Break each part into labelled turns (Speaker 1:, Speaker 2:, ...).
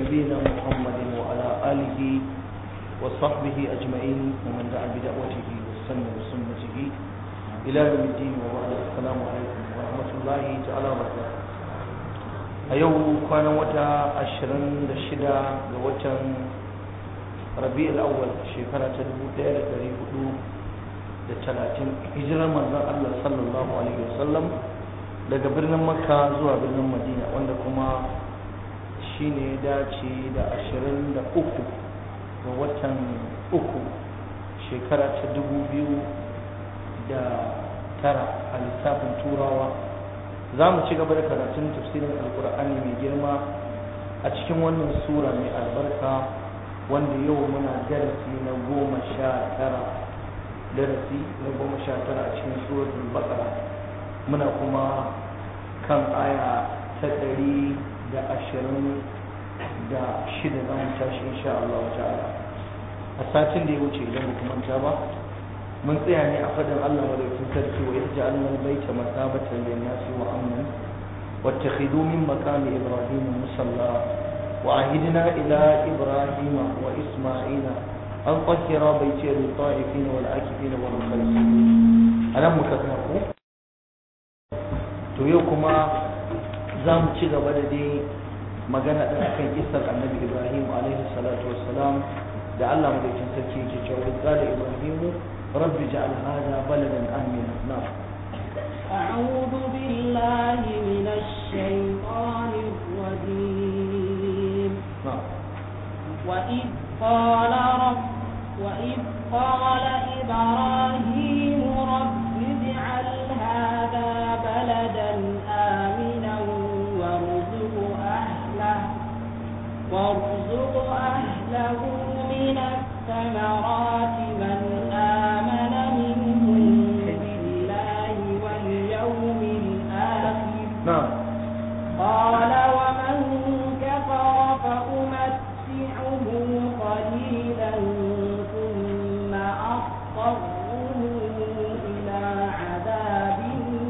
Speaker 1: نبينا محمد وعلى آله وصحبه أجمعين ومن دعا بدعوته واستنى بسنته إلى يوم الدين وبعد السلام عليكم ورحمة الله تعالى وبركاته a yau kwanan wata ashirin da shida ga watan rabi'ul awwal shekara ta dubu ɗaya da ɗari hudu da talatin hijirar manzon Allah sallallahu alaihi wasallam daga birnin makka zuwa birnin madina wanda kuma shine ya dace da ashirin da uku ga watan uku shekara ta dubu biyu da tara a lissafin turawa za mu ci gaba da karatun tafsirin alkur'ani mai girma a cikin wannan sura mai albarka wanda yau muna darasi na goma sha tara darasi na goma sha tara a cikin suratul baqara muna kuma kan aya ta ɗari da ashirin da shida za mu tashi insha Allah ta'ala a satin da ya wuce idan ba manta ba mun tsaya ne a fadin Allah madaukakin sarki wa yadda Allah baita masabatan lin nasi wa amnan wattakhidhu min maqami ibrahim musalla wa ahidna ila ibrahim wa isma'ila an tahira baiti lil ta'ifin wal akifin wal khalifin anan muka tsaya ko to yau kuma za mu ci gaba da dai magana din akan kissar annabi ibrahim alaihi salatu wassalam da Allah madaukakin sarki yake cewa qala ibrahim رب اجعل هذا بلدا آمنا نعم
Speaker 2: أعوذ بالله من الشيطان الرجيم
Speaker 1: نعم
Speaker 2: وإذ قال رب وإذ قال إبراهيم رب اجعل هذا بلدا آمنا وارزق أهله وارزق أهله من الثمرات من آمن منهم بالله واليوم الآخر
Speaker 1: نعم
Speaker 2: قال ومن كفر فأمتعه قليلا ثم أضطره إلى عذاب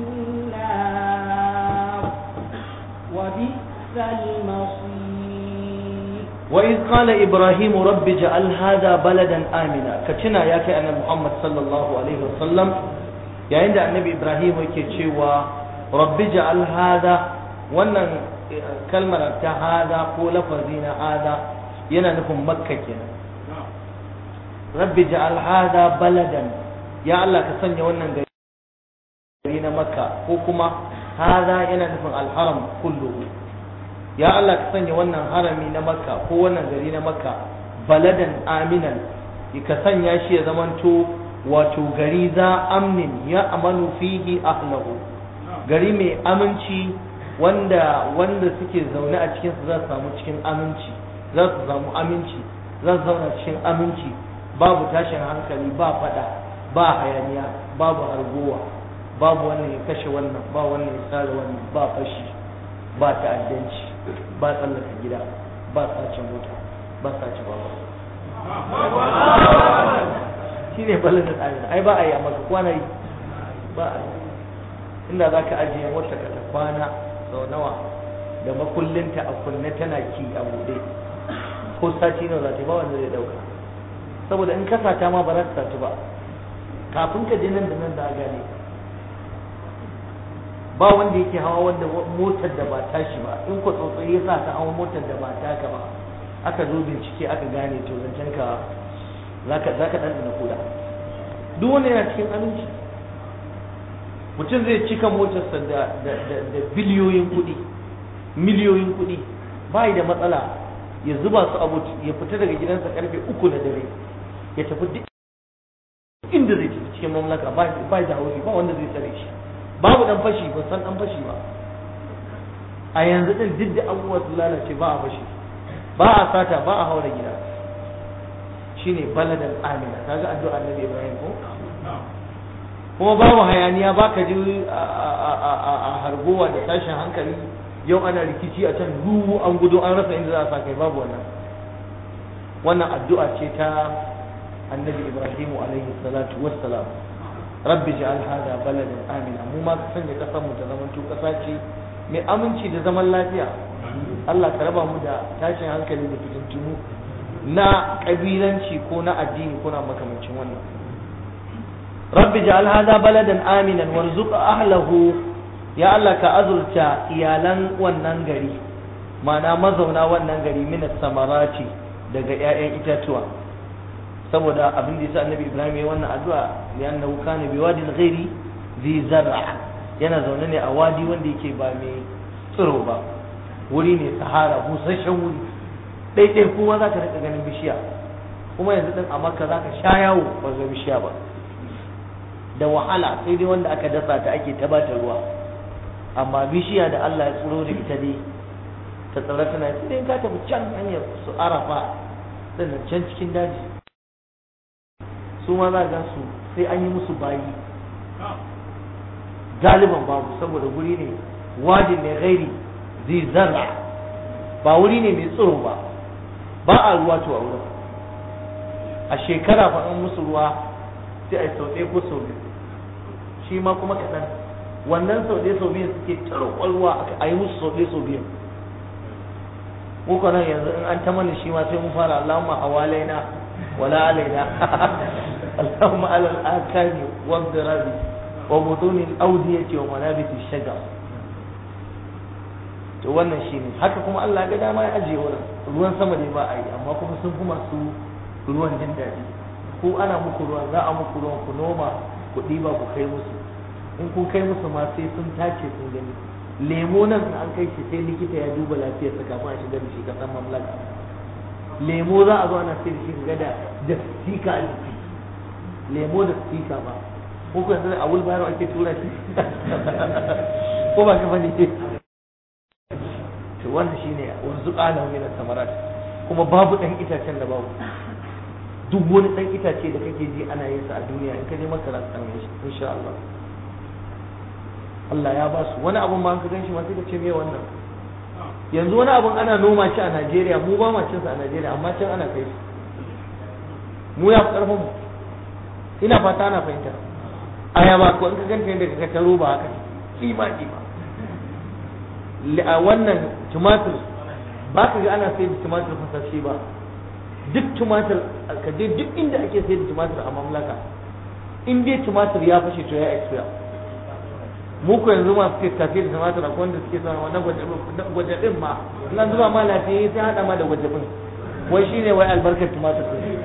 Speaker 2: النار وبئس المصير
Speaker 1: وإذ قال إبراهيم رب اجعل هذا بلدا آمنا كتنا يا كأن محمد صلى الله عليه وسلم يا عند النبي إبراهيم يكتشوا رب اجعل هذا wannan kalmar ta hada ko lafazi na hada yana nufin makka kenan rabbi ja'al hada baladan ya Allah ka sanya wannan gari na makka ko kuma hada yana nufin alharam kulluhu ya Allah ka sanya wannan harami na makka ko wannan gari na makka baladan aminan ka sanya shi ya zamanto wato gari za amnin ya amanu fihi ahlahu gari mai aminci wanda wanda suke zaune a cikin su za su samu cikin aminci za su samu aminci za su zauna cikin aminci babu tashin hankali ba fada ba hayaniya babu hargowa babu wannan ya kashe wannan ba wannan ya tsara wannan ba fashi ba ta'addanci ba tsallaka gida ba sace mota ba sace baba shi ne balin da tsarin ai ba a yi a maka kwana yi ba a yi inda za ka ajiye mota ka ta kwana sau nawa da makullinta a kunne tana ki a buɗe ko sati nawa za ta ba wanda zai ɗauka saboda in kasa ta ma ba za ta satu ba kafin ka je nan da nan da a gane ba wanda yake hawa wanda motar da ba tashi ba in ku tsotsayi ya sa ka hawa motar da ba taka ba aka zo bincike aka gane to zancen ka zaka zaka dan da kuda duk wanda yana cikin aminci mutum zai cika motarsa da da da biliyoyin kuɗi miliyoyin kuɗi bai da matsala ya zuba su abu ya fita daga gidansa karfe uku na dare ya tafi duk inda zai tafi cikin mamlaka ba da haushi ba wanda zai tsare shi babu dan fashi ba san dan fashi ba a yanzu din duk da abubuwa sun lalace ba a fashi ba a sata ba a haura gida shine baladan amina kaga addu'a annabi ibrahim ko kuma babu hayaniya ba ka ji a hargowa da tashin hankali yau ana rikici a can ruwu an gudu an rasa inda za a sa kai babu wannan wannan addu'a ce ta annabi ibrahim alaihi salatu wassalam rabbi ja'al hada baladan amina mu ma ka sanya kasar mu ta zaman to kasa ce mai aminci da zaman lafiya Allah ka raba mu da tashin hankali da fitintunu na kabilanci ko na addini ko na makamancin wannan rabbi ja'al hadha baladan aminan warzuq ahlahu ya Allah ka azurta iyalan wannan gari ma'ana mazauna wannan gari min samarati daga 'ya'yan itatuwa saboda abin da yasa annabi Ibrahim ya wannan addu'a li'annahu kana biwadin ghairi zi zar'a yana zaune ne a wadi wanda yake ba mai tsiro ba wuri ne sahara busasshen wuri ɗaiɗai kuma za ka rika ganin bishiya kuma yanzu ɗin a makka za ka sha yawo ba ga bishiya ba da wahala sai dai wanda aka dasa ta ake tabata ruwa amma bishiya da Allah ya tsiro da ita dai ta tsara tana sai dai ka tafi can hanyar su arafa sannan can cikin daji su ma za ga su sai an yi musu bayi galiban babu saboda guri ne wajin ne gairi zai zarra ba wuri ne mai tsiro ba ba a ruwa to a wurin a shekara fa an musu ruwa sai a yi sau ɗaya ko sau biyu shi ma kuma kaɗan wannan sau ɗaya sau biyu suke tarkon ruwa a yi musu sau ɗaya sau biyu muka nan yanzu in an ta mana shi ma sai mun fara Allahumma hawalaina wala alaina Allahumma alal akani wa dirabi wa butuni al-awdiyati wa manabit ash-shajar to wannan shine haka kuma Allah ga dama ya ajiye wurin ruwan sama ne ba a yi amma kuma sun fi masu ruwan jin daɗi ko ana muku ruwan za a muku ruwan ku noma ku ɗiba ku kai musu in kun kai musu ma sai sun tace sun gani lemo nan an kai shi sai likita ya duba lafiyar sa kafin a shigar da shi kasan mamlaka lemo za a zo ana sai da shi ga da da stika a jiki lemo da stika ba ko ku yanzu a wulbayar ake tura shi ko ba ka bane to wannan shine wanzu qala min samarat kuma babu dan itacen da babu duk wani dan itace da kake ji ana yin sa a duniya in ka je maka za ka same shi insha Allah Allah ya ba su wani abun ma ka gan shi ma sai ka ce me wannan yanzu wani abun ana noma shi a Najeriya mu ba ma cin sa a Najeriya amma can ana kai shi mu ya fi karfin mu ina fata ana fahimta ayaba ko in ka ganta yadda ka ta roba haka kima kima a wannan tumatir ba ka ga ana sayar da tumatir fasashe ba duk tumatir ka je duk inda ake sayar da tumatir a mamlaka in dai tumatir ya fashe to ya expire mu ko yanzu masu ke tafiya da tumatir akwai wanda suke sama wannan gwajabin ma nan zuba ma lafiya sai hada ma da gwajabin wai shine wai albarkar tumatir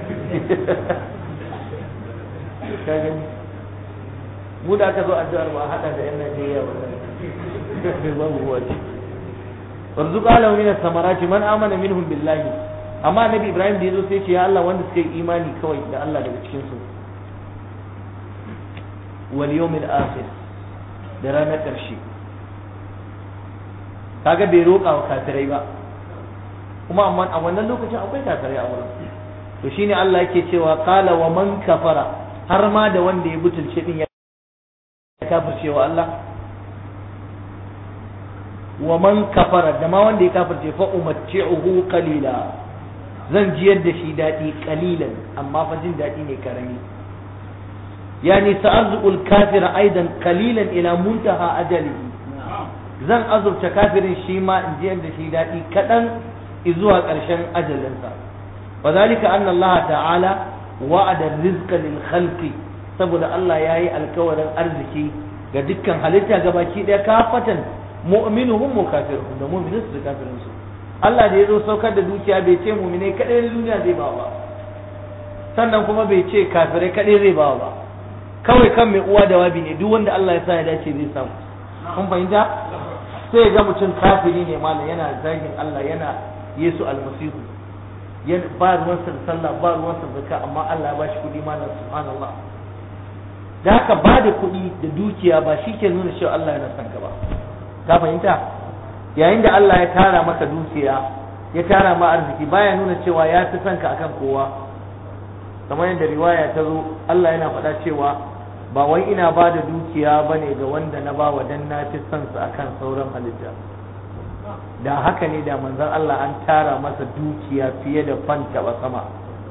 Speaker 1: ka gani mu da aka zo addu'ar ba hada da yan Najeriya wannan babu ruwa ce warzuq alahu min samarati man amana minhum billahi amma nabi ibrahim da yazo sai ce ya Allah wanda suka yi imani kawai da Allah daga cikin su wal yawmil akhir da ranar karshe kaga bai roƙa wa kafirai ba kuma amma a wannan lokacin akwai kafirai a wurin to shine Allah yake cewa qala wa man kafara har ma da wanda ya butulce din ya kafirce wa Allah wa man kafara da ma wanda ya kafirce fa umatti'uhu qalila zan jiyar da shi dadi qalilan amma fa jin dadi ne karami yani sa'azul kafira aidan qalilan ila muntaha ajalihi zan azurta kafirin shi ma in jiyar da shi dadi kadan zuwa ƙarshen ajalinsa wa zalika anna Allah ta'ala wa'ada rizqa lil khalqi saboda Allah yayi alkawarin arziki ga dukkan halitta gabaki daya kafatan mu'minuhum wa kafiruhum da mu'minin su da kafirin su Allah da yazo saukar da dukiya bai ce mu'minai kadai na duniya zai ba ba sannan kuma bai ce kafirai kadai zai ba ba kawai kan mai uwa da wabi ne duk wanda Allah ya sa ya dace zai samu kun fahimta sai ga mutum kafiri ne malam yana zagin Allah yana Yesu almasihu yana ba ruwansa da sallah ba ruwansa da zakka amma Allah ya bashi kuɗi malam subhanallah da haka ba da kuɗi da dukiya ba shi ke nuna cewa Allah yana son ka ba ka fahimta yayin da Allah ya tara maka dukiya ya tara ma arziki baya nuna cewa ya fi son ka akan kowa kamar yadda riwaya ta zo Allah yana faɗa cewa ba wai ina ba da dukiya ba ne ga wanda na ba wa dan na fi son su akan sauran halitta da haka ne da manzon Allah an tara masa dukiya fiye da fanta ba sama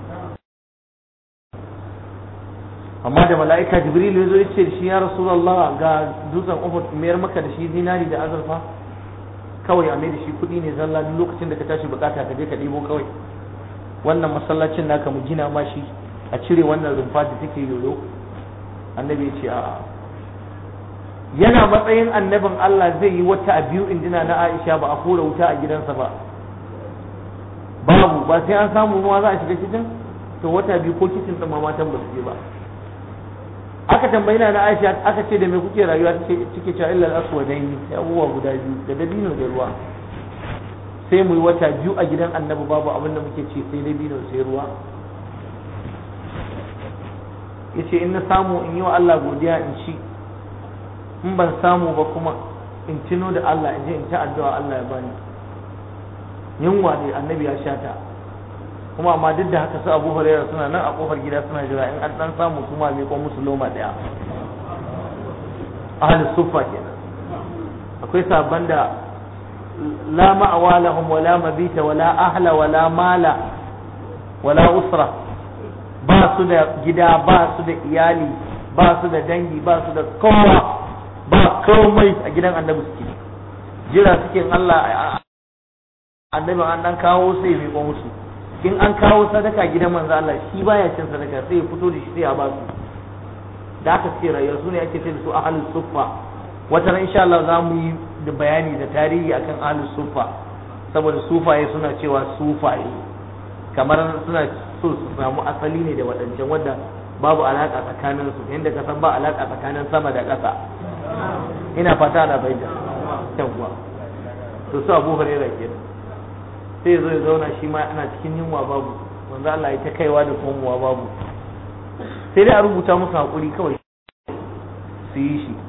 Speaker 1: amma da mala'ika jibril ya zo ya ce shi ya rasulullah ga dutsen uhud mayar maka da shi zinari da azurfa kawai a mai da shi kuɗi ne zalla duk lokacin da ka tashi bukata ka je ka ɗebo kawai wannan masallacin naka mu gina ma shi a cire wannan rumfa da take yoyo annabi ya ce a'a yana matsayin annabin Allah zai yi wata biyu indina na Aisha ba a kora wuta a gidansa ba babu ba sai an samu ruwa za a shiga kicin to wata biyu ko kicin ɗin matan ba su je ba aka tambayi na Aisha aka ce da me kuke rayuwa take cike cewa illa al-aswadaini sai abubuwa guda biyu da dabino da ruwa sai mu yi wata biyu a gidan annabi babu abin da muke ci sai dabino sai ruwa yace in na samu in yi wa Allah godiya in ci in ban samu ba kuma in tuno da Allah in je in ta addu'a Allah ya bani yunwa ne annabi ya shata kuma amma duk da haka su Abu Hurairah suna nan a kofar gida suna jira in an dan samu kuma mai ko musu loma daya ahlus suffa kenan akwai sabban da la ma'awa lahum wala mabita wala ahla wala mala wala usra ba su da gida ba su da iyali ba su da dangi ba su da kowa ba komai a gidan annabi suke jira suke Allah annabin an dan kawo sai mai musu in an kawo sadaka gidan manzo Allah shi baya cin sadaka sai ya fito da shi sai ya ba su da aka ce rayuwa su ne ake ce da su ahlus suffa wata ran insha Allah za mu yi da bayani da tarihi akan ahlus suffa saboda sufaye suna cewa sufaye kamar suna so su samu asali ne da waɗancan wanda babu alaka tsakanin su yadda ka san ba alaka tsakanin sama da ƙasa ina fata da bai da yawwa to su Abu Hurairah kenan sai zo ya zauna shi ma ana cikin yunwa babu manzo Allah ya ta kaiwa da komowa babu sai dai a rubuta musu hakuri kawai su yi shi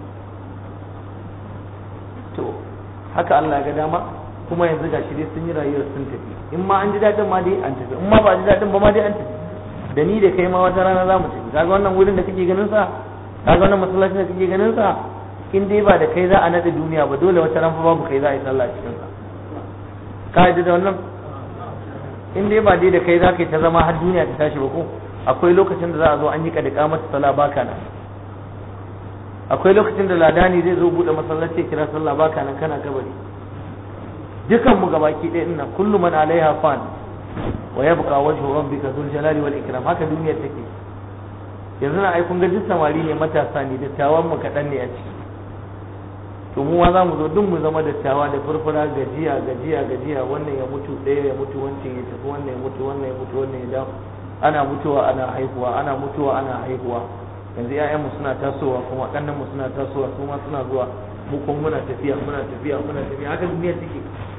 Speaker 1: to haka Allah ya ga dama kuma yanzu ga shi dai sun yi rayuwar sun tafi in ma an ji daɗin ma dai an tafi in ma ba a ji daɗin ba ma dai an tafi da ni da kai ma wata rana za mu tafi kaga wannan wurin da kake ganin sa kaga wannan masallacin da kake ganin sa in dai ba da kai za a nade duniya ba dole wata ran fa babu kai za a yi sallah cikin sa ka yi da wannan in dai ba dai da kai za ka yi ta zama har duniya ta tashi ba ko akwai lokacin da za a zo an yi kadika mata sala baka nan akwai lokacin da ladani zai zo bude masallaci kira sallah baka nan kana kabari dukan mu gabaki ɗaya ina kullu man alaiha fan wa yabqa wajhu rabbika dhul jalali wal ikram haka duniyar take yanzu na ai kun ga duk samari ne matasa ne dattawan mu kaɗan ne a ciki to mu ma za mu zo duk mu zama dattawa da furfura gajiya gajiya gajiya wannan ya mutu ɗaya ya mutu wancan ya tafi wannan ya mutu wannan ya mutu wannan ya dawo ana mutuwa ana haihuwa ana mutuwa ana haihuwa yanzu ƴaƴanmu suna tasowa kuma ƙannenmu suna tasowa su ma suna zuwa mu kuma muna tafiya muna tafiya muna tafiya haka duniya take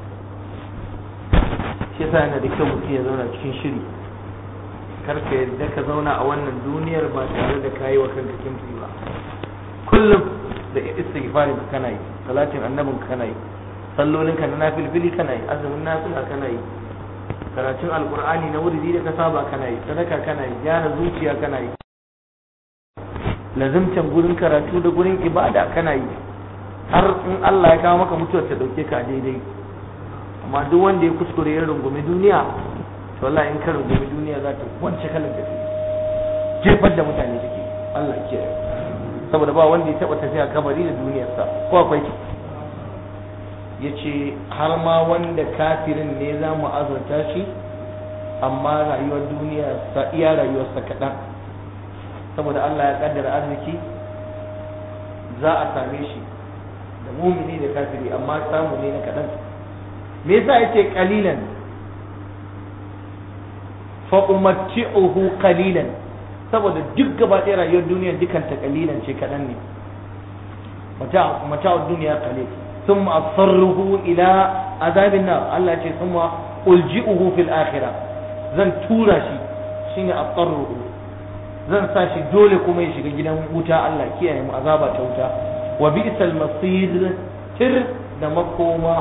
Speaker 1: shi yasa yana da kyau mutum ya zauna cikin shiri kar ka yadda ka zauna a wannan duniyar ba tare da kayi wa kanka kimfi ba kullum da istighfarin ka kana yi salatin annabin ka kana yi sallolin ka na nafilfili kana yi azumin nafila kana yi karatun alqur'ani na wuridi da ka saba kana yi sadaka kana yi gyara zuciya kana yi lazimtan gurin karatu da gurin ibada kana yi har in Allah ya kawo maka mutuwar ta dauke ka daidai amma duk wanda ya kuskure ya rungumi duniya to wallahi in ka rungumi duniya za ta wance kalan da jefar da mutane take Allah ke saboda ba wanda ya taba tafiya kabari da duniyarsa ko akwai ya ce har ma wanda kafirin ne za mu azurta shi amma rayuwar duniya sa iya rayuwarsa kaɗan saboda Allah ya kaddara arziki za a same shi da mumini da kafiri amma samu ne na kaɗan me yasa yace qalilan fa umatti'uhu qalilan saboda duk gaba ɗaya rayuwar duniya dukanta qalilan ce kaɗan ne mata mata'ud duniya qalil ثم أضطره إلى عذاب النار الله يقول ثم ألجئه في الآخرة زن تورا شي شيني أضطره زن ساشي دولي كما يشي جدا وتا الله كي يعني عذابة توتا وبئس المصير تر da makoma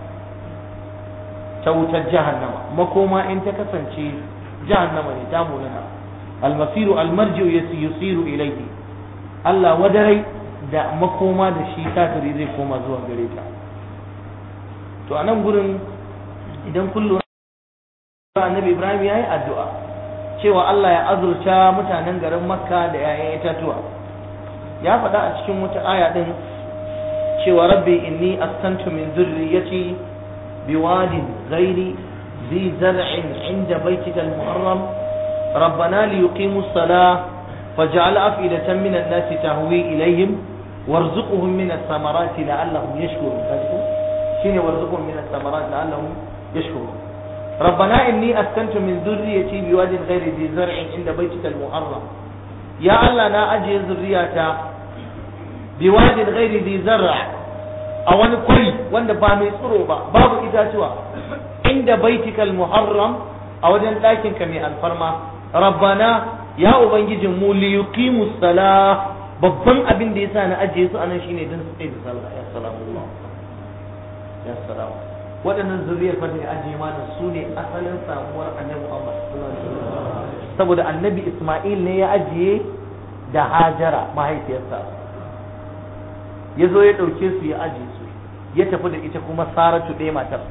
Speaker 1: ta wutar jahannama makoma in ta kasance jahannama ne ta munana almasiru almarji'u yusiru ilayhi Allah wadarai da makoma da shi kafiri zai koma zuwa gare ta to a nan gurin idan kun lura annabi ibrahim ya yi addu'a cewa allah ya azurta mutanen garin makka da 'ya'yan itatuwa ya faɗa a cikin wata aya ɗin cewa rabbi inni askantu min dhurriyyati biwadin ghairi ذي زرع عند بيتك المحرم ربنا ليقيموا الصلاة فاجعل أفئدة من الناس تهوي إليهم وارزقهم من الثمرات لعلهم يشكرون شنو وارزقهم من الثمرات لعلهم يشكرون ربنا إني أسكنت من ذريتي بواد غير ذي زرع عند بيتك المحرم يا الله نا أجي ذريتا بواد غير ذي زرع أو أنا كوي وأنا بامي صروبا باب إتاتوا عند بيتك المحرم أو جن لكن كمي الفرما ربنا يا أبنجي mu li yuqimu salah babban abin da yasa na ajiye su anan shine dan su tsaye da sallah ya salamu ya salamu waɗannan zuriyar fa da ajiye mana su ne asalin samuwar annabi Muhammad saboda annabi Isma'il ne ya ajiye da Hajara mahaifiyarsa ya zo ya ɗauke su ya ajiye su ya tafi da ita kuma Saratu ɗaya matar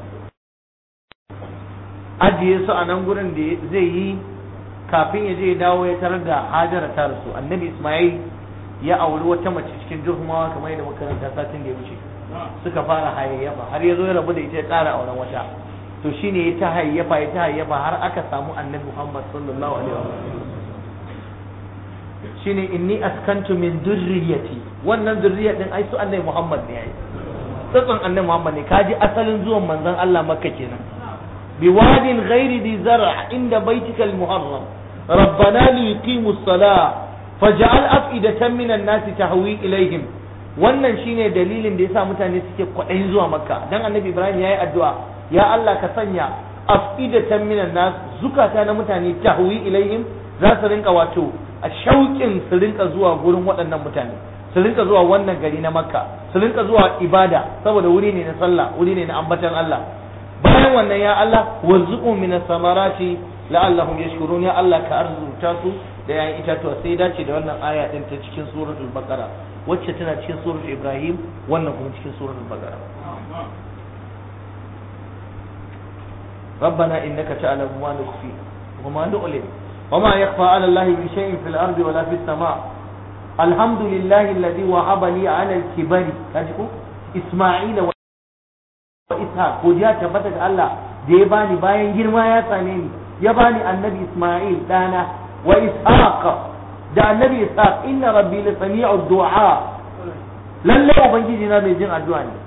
Speaker 1: ajiye su a nan gurin da zai yi kafin ya je ya dawo ya tarar da hajara ta rasu annabi ismail ya auri wata mace cikin juhumawa kamar yadda makaranta satin da ya wuce suka fara hayayyafa har ya zo ya rabu da ita ya ƙara auren wata to shine ya ta hayayyafa ya ta hayayyafa har aka samu annabi muhammad sallallahu alaihi wasallam shine inni askantu min durriyati wannan durriya din ai su annabi muhammad ne yayi tsatson annabi muhammad ne kaji asalin zuwan manzon Allah makka kenan بواد غير ذي زرع عند بيتك المحرم ربنا ليقيموا الصلاة فجعل أفئدة من الناس تهوي إليهم wannan shine dalilin da yasa mutane suke kwaɗayin zuwa makka dan annabi ibrahim yayi addu'a ya Allah ka sanya afidatan minan nas zukata na mutane tahwi ilaihim za su rinka wato a shauƙin su rinka zuwa gurin waɗannan mutane su rinka zuwa wannan gari na makka su rinka zuwa ibada saboda wuri ne na sallah wuri ne na ambatan Allah bayan wannan ya Allah warzuqu min samarati la'allahum yashkurun ya Allah ka arzuta su da yayin itatuwa sai dace da wannan aya din ta cikin suratul baqara wacce tana cikin suratul ibrahim wannan kuma cikin suratul baqara ربنا إنك تعلم ما نخفي وما نعلن وما يخفى على الله من شيء في الأرض ولا في السماء الحمد لله الذي وهب لي على الكبر إسماعيل Ishaq godiya tabbata ga Allah da ya bani bayan girma ya same ni ya bani annabi Isma'il dana wa Ishaq da annabi Ishaq inna rabbi la sami'u du'a lalle ubangiji na mai jin addu'a ne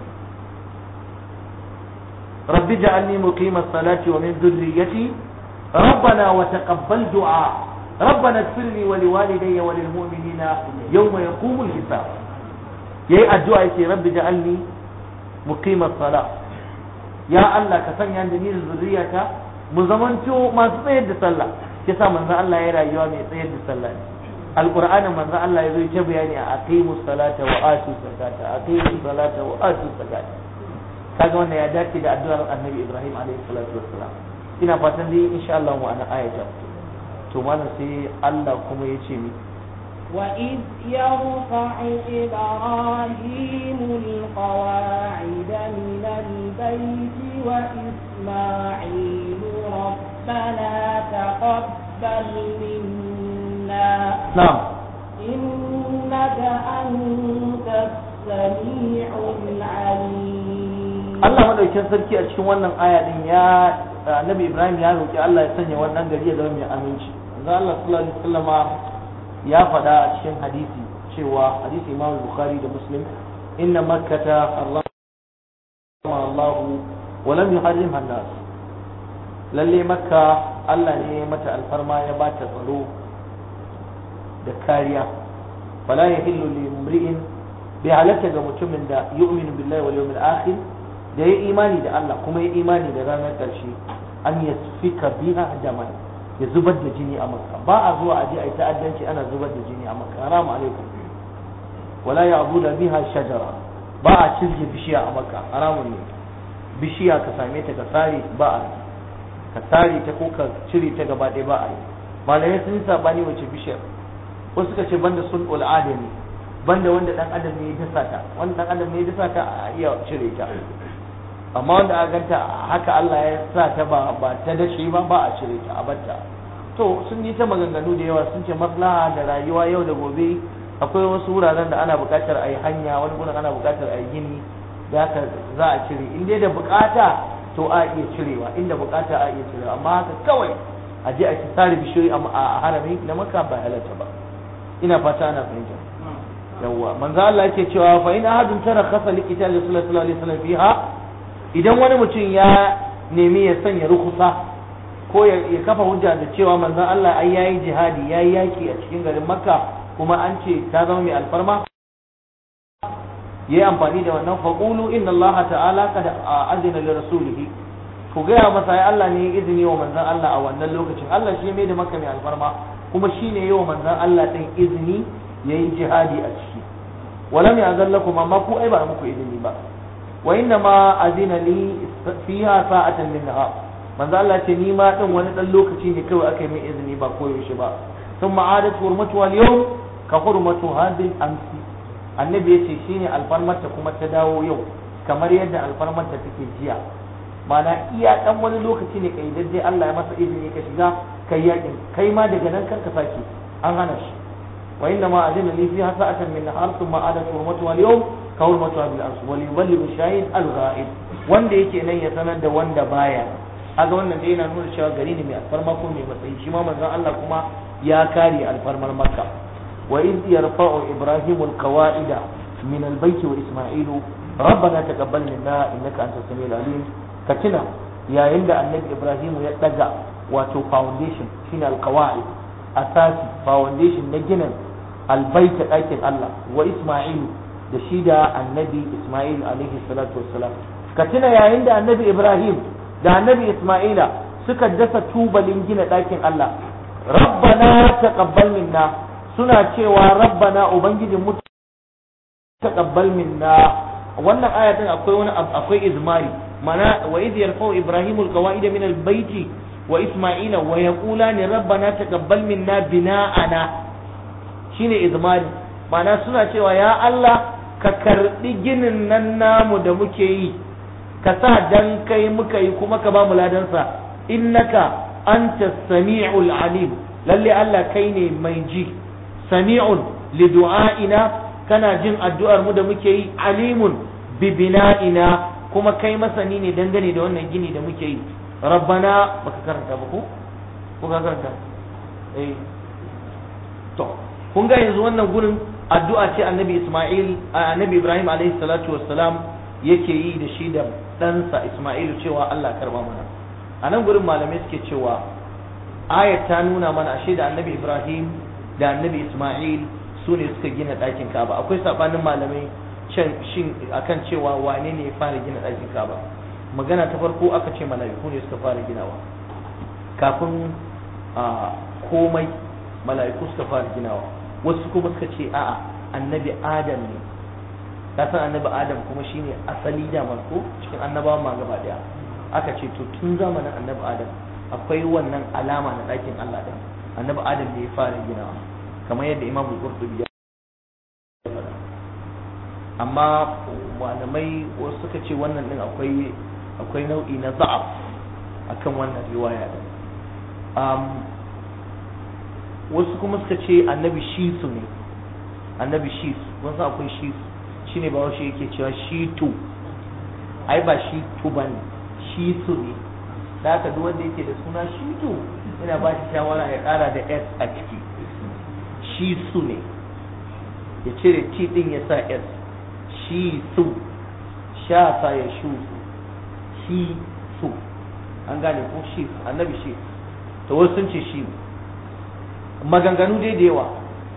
Speaker 1: rabbi ja'alni muqima as-salati wa min dhurriyyati rabbana wa taqabbal du'a ربنا اغفر لي ولوالدي وللمؤمنين يوم يقوم الحساب yayi addu'a yake rabbi ja'alni muqimar sala ya Allah ka sanya da ni da zuriyata mu zamanto masu tsayar da sallah yasa manzo Allah ya rayuwa mai tsayar da sallah alqur'anin manzo Allah ya zo ya bayani a aqimus salata wa atu zakata aqimus salata wa atu zakata kaga wannan ya dace da addu'ar annabi Ibrahim alaihi salatu wassalam ina fatan dai insha Allah mu ana ayata to malam sai Allah kuma ya ce mi
Speaker 2: وإذ يرفع إبراهيم القواعد من البيت وإسماعيل ربنا تقبل منا
Speaker 1: نعم
Speaker 2: إنك أنت السميع العليم
Speaker 1: Allah madaukakin sarki a cikin wannan aya din ya Annabi Ibrahim ya roki Allah ya sanya wannan gari ya zama mai aminci. Manzo Allah sallallahu alaihi wasallama ya faɗa a cikin hadisi cewa hadisi Imam Bukhari da Muslim inna makkata Allah Allah wa lam yuharrimha an-nas lalle makka Allah ne mata alfarma ya bata tsaro da kariya fala yahillu li imri'in bi halatta ga mutumin da yu'minu billahi wal yawmil akhir da ya imani da Allah kuma ya imani da ranar ƙarshe an yasfika biha daman ya zubar da jini a makka ba a zuwa aje a yi ta'addanci ana zubar da jini a makka haramu alaikum wala ya abu da biha shajara ba a cizge bishiya a makka haramun ne bishiya ka same ta ka sare ba a ka sare ta ko ka cire ta gaba ɗaya ba a yi malamai sun yi sabani wace bishiyar wasu suka ce banda sun adami banda wanda dan adam ne ya dasa ta wanda dan adam ne ya dasa ta a iya cire ta amma wanda aka ganta haka Allah ya sa ta ba ba ta dace ba ba a cire ta a batta to sun yi ta maganganu da yawa sun ce maslaha da rayuwa yau da gobe akwai wasu wuraren da ana buƙatar a yi hanya wani gurin ana buƙatar a yi gini da haka za a cire in dai da buƙata to a iya cirewa inda buƙata a iya cirewa amma haka kawai a je a ci sare bishiyoyi a harami na maka ba halatta ba ina fata ana fahimta yawwa manzo Allah yake cewa fa in ahadun tara khasa li qital sallallahu alaihi wasallam fiha idan wani mutum ya nemi ya sanya rukusa ko ya kafa hujja da cewa manzo Allah ai yayi jihadi yayi yaki a cikin garin Makka kuma an ce ta zama mai alfarma yayi amfani da wannan faqulu inna Allah ta'ala qad azina li rasulihi ku gaya masa ai Allah ne ya izini wa manzon Allah a wannan lokacin Allah shi mai da Makka mai alfarma kuma shine yayi wa manzon Allah din izini yayi jihadi a ciki walam ya'zan lakum amma ku ai ba muku izini ba wa inna ma azina li fiha sa'atan min nahar manzo Allah ce ni ma din wani dan lokaci ne kawai aka yi min izini ba koyaushe ba thumma adat hurmatu al yawm ka hurmatu hadil amsi annabi yace shine alfarmarta kuma ta dawo yau kamar yadda alfarmarta take jiya mana iya dan wani lokaci ne kai dai Allah ya masa izini ka shiga kai yakin kai ma daga nan karka sake an hana shi wa inna ma azina li fiha sa'atan min nahar thumma adat hurmatu al yawm ka hurmatu bil amsi wal yuballighu shahid al ghaib wanda yake nan ya sanar da wanda baya aga wannan dai yana nuna cewa gari ne mai alfarma ko mai matsayi shi ma manzon Allah kuma ya kare alfarmar Makka wa iz yarfa'u Ibrahim al-qawa'ida min al-bayt wa Isma'ilu ربنا تقبل منا انك انت السميع العليم كتنا يا عند النبي ابراهيم ya daga wato foundation shine alqawaid asasi foundation na ginin albaita ɗakin Allah wa Isma'ilu da shi da annabi Isma'il alaihi salatu wassalam ka tuna yayin da annabi Ibrahim da annabi Isma'ila suka dasa tubalin gina ɗakin Allah rabbana taqabbal minna suna cewa rabbana ubangijin mu taqabbal minna wannan ayatin akwai wani akwai izmari mana wa idh yarfa'u ibrahimu alqawaid min albayt wa isma'ila wa yaqulani rabbana taqabbal minna bina'ana shine izmari mana suna cewa ya Allah ka karbi ginin nan namu da muke yi ka sa dan kai muka yi kuma ka ba mu ladansa innaka anta sami'ul alim lalle Allah kai ne mai ji sami'un li du'aina kana jin addu'ar mu da muke yi alimun bi bina'ina kuma kai masani ne dangane da wannan gini da muke yi rabbana baka karanta ba ko ko ka karanta eh to kun ga yanzu wannan gurin addu'a ce annabi Isma'il annabi Ibrahim alaihi salatu wassalam yake yi da shi da ɗansa Isma'ilu cewa Allah karba mana a nan gurin malamai suke cewa ayat ta nuna mana ashe da annabi Ibrahim da annabi Isma'il su ne suka gina ɗakin Ka'aba akwai sabanin malamai can shin akan cewa wane ne ya fara gina ɗakin Ka'aba magana ta farko aka ce mala'iku ne suka fara ginawa kafin komai mala'iku suka fara ginawa wasu kuma suka ce a'a annabi Adam ne ka san annabi adam kuma shine asali da ko cikin annabawan ma gaba daya aka ce to tun zamanin annabi adam akwai wannan alama na ɗakin Allah din annabi adam ne ya fara ginawa kamar yadda imamu qurtubi ya faɗa amma malamai wasu suka ce wannan din akwai akwai nau'i na za'af akan wannan riwaya din um, wasu kuma suka ce annabi shisu ne annabi shis wasu akwai shisu shine ba wasu yake cewa shi tu ai ba shi tu ba ne shi su ne da haka duk wanda yake da suna shi tu ina ba shi shawara ya kara da s a ciki shi su ne ya cire t din ya sa s shi su sha sa ya shu shi su an gane ko shi annabi shi to wasu sun ce shi maganganu dai da yawa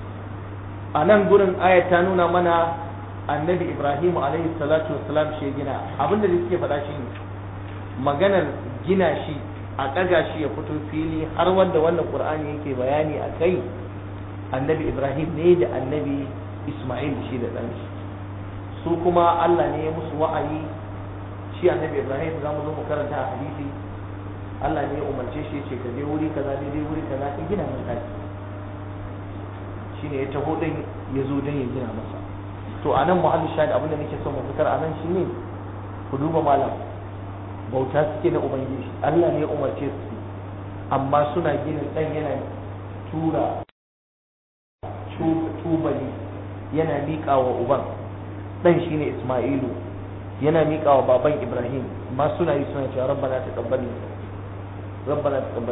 Speaker 1: a nan gurin ayat ta nuna mana annabi ibrahim alaihi salatu wassalam shi gina abinda da suke faɗa shi ne maganar gina shi a ɗaga shi ya fito fili har wanda wannan qur'ani yake bayani a kai annabi ibrahim ne da annabi isma'il shi da ɗan shi su kuma allah ne ya musu wa'ayi shi annabi ibrahim za mu zo mu karanta a hadisi allah ne ya umarce shi ce ka je wuri kaza daidai wuri kaza ka gina min ɗaki shine ya taho ɗin ya zo don ya gina masa to a nan muhalli shahid abinda nake son mu fitar a nan shine ku duba malam bauta suke na ubangiji Allah ne ya umarce su amma suna gina dan yana tura tubali yana miƙa wa uban dan shine Isma'ilu yana miƙa wa baban Ibrahim ma suna yi suna cewa rabbana taqabbal rabbana taqabbal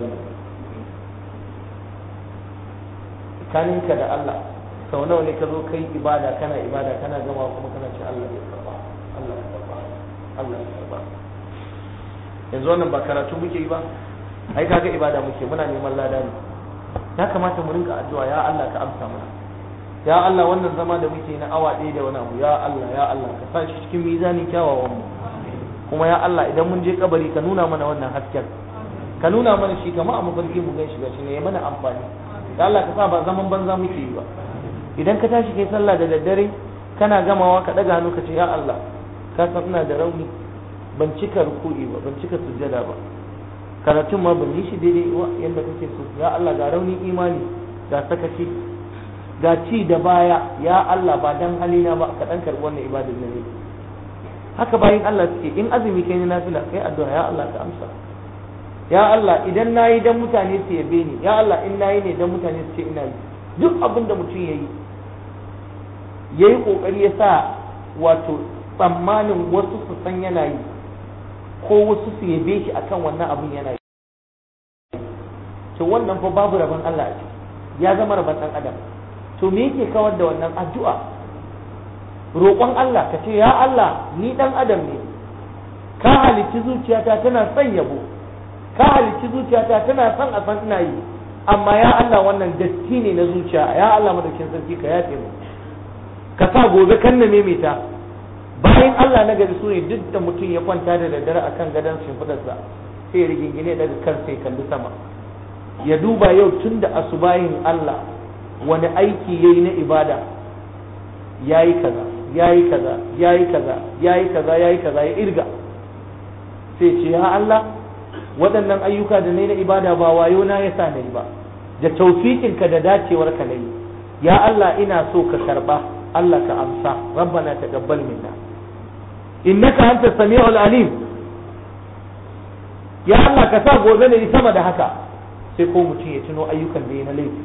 Speaker 1: tsakaninka da Allah sau nawa ne ka zo kai ibada kana ibada kana gama kuma kana ce Allah ya karba Allah ya karba Allah ya karba yanzu wannan ba karatu muke yi ba ai kaga ibada muke muna neman lada ne ya kamata mu rinka addu'a ya Allah ka amsa mana ya Allah wannan zama da muke na awa ɗaya da wani abu ya Allah ya Allah ka sa shi cikin mizanin kyawawan mu kuma ya Allah idan mun je kabari ka nuna mana wannan hasken ka nuna mana shi kamar a mafarki mu gan shi gashi ne ya mana amfani ya Allah ka sa ba zaman banza muke yi ba idan ka tashi kai sallah da daddare kana gamawa ka daga hannu ka ce ya Allah ka san ina da rauni ban cika ruku'i ba ban cika sujjada ba karatun ma ban yi shi daidai wa yanda kake so ya Allah ga raunin imani ga sakaci ga ci da baya ya Allah ba dan halina ba ka dan karbi wannan ibadar da ne haka bayin Allah suke in azumi kai na nafila kai addu'a ya Allah ka amsa ya Allah idan nayi dan mutane su yabe ni ya Allah in nayi ne dan mutane su ce ina yi duk abin da mutum yayi yayi kokari ya sa wato tsammanin wasu su san yana yi ko wasu su yabe shi akan wannan abin yana yi to wannan fa babu rabon Allah a ciki ya zama rabon dan adam to me yake kawar da wannan addu'a roƙon Allah ka ce ya Allah ni dan adam ne ka halicci zuciyata tana son yabo ka halicci zuciyata tana son a san ina yi amma ya Allah wannan datti ne na zuciya ya Allah madaukin sarki ka yafe mu ka sa gobe kan na maimaita bayan Allah na gari su ne duk da mutum ya kwanta da daddare akan gadon shimfidarsa sai ya rigingine daga kansa ya kalli sama ya duba yau tun da asubahin Allah wani aiki ya yi na ibada ya yi kaza ya yi kaza ya yi kaza ya yi kaza ya yi kaza ya irga sai ce ya Allah waɗannan ayyuka da na na ibada ba wayo na ya sa na yi ba da taufikinka da dacewarka na yi ya Allah ina so ka karba Allah ka amsa rabbana taqabbal minna innaka anta sami'ul alim ya Allah ka sa gobe ne sama da haka sai ko mutum ya tuno ayyukan da ya na laifi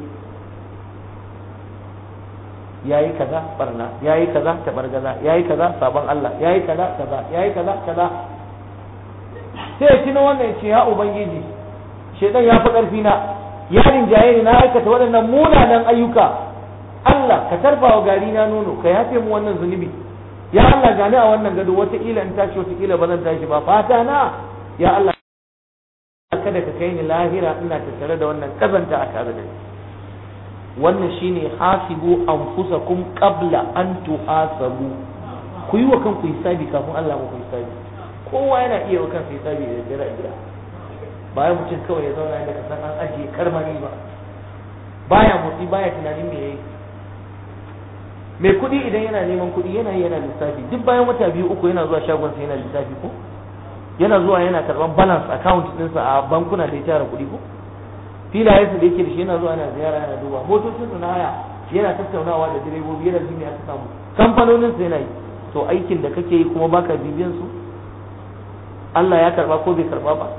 Speaker 1: yayi kaza barna yayi kaza tabargaza yayi kaza sabon Allah yayi kaza kaza yayi kaza kaza sai ya tuno wannan ya ce ya ubangiji shedan ya fi karfi na ya rinjaye ni na aikata waɗannan munanan ayyuka Allah ka tarfa wa gari na nono ka yafe mu wannan zunubi ya Allah gani a wannan gado wataƙila in tashi wataƙila ba zan tashi ba fata na ya Allah kada ka kai ni lahira ina tattare da wannan kazanta a tare da ni wannan shine hasibu anfusakum qabla an tuhasabu ku yi wa kanku hisabi kafin Allah muku hisabi kowa yana iya wa kansa hisabi da dare a gida bayan mutum kawai ya zauna inda ka san an ajiye karmani ba baya motsi baya tunanin me yayi mai kuɗi idan yana neman kuɗi yana yana lissafi duk bayan wata biyu uku yana zuwa shagon sa yana lissafi ko yana zuwa yana karban balance account ɗinsa a bankuna da ya tara kuɗi ko filayensa da yake da shi yana zuwa yana ziyara yana duba motocin sa na haya yana tattaunawa da direbobi yana jin aka samu kamfanonin sa yana yi to aikin da kake yi kuma baka bibiyan su Allah ya karba ko bai karba ba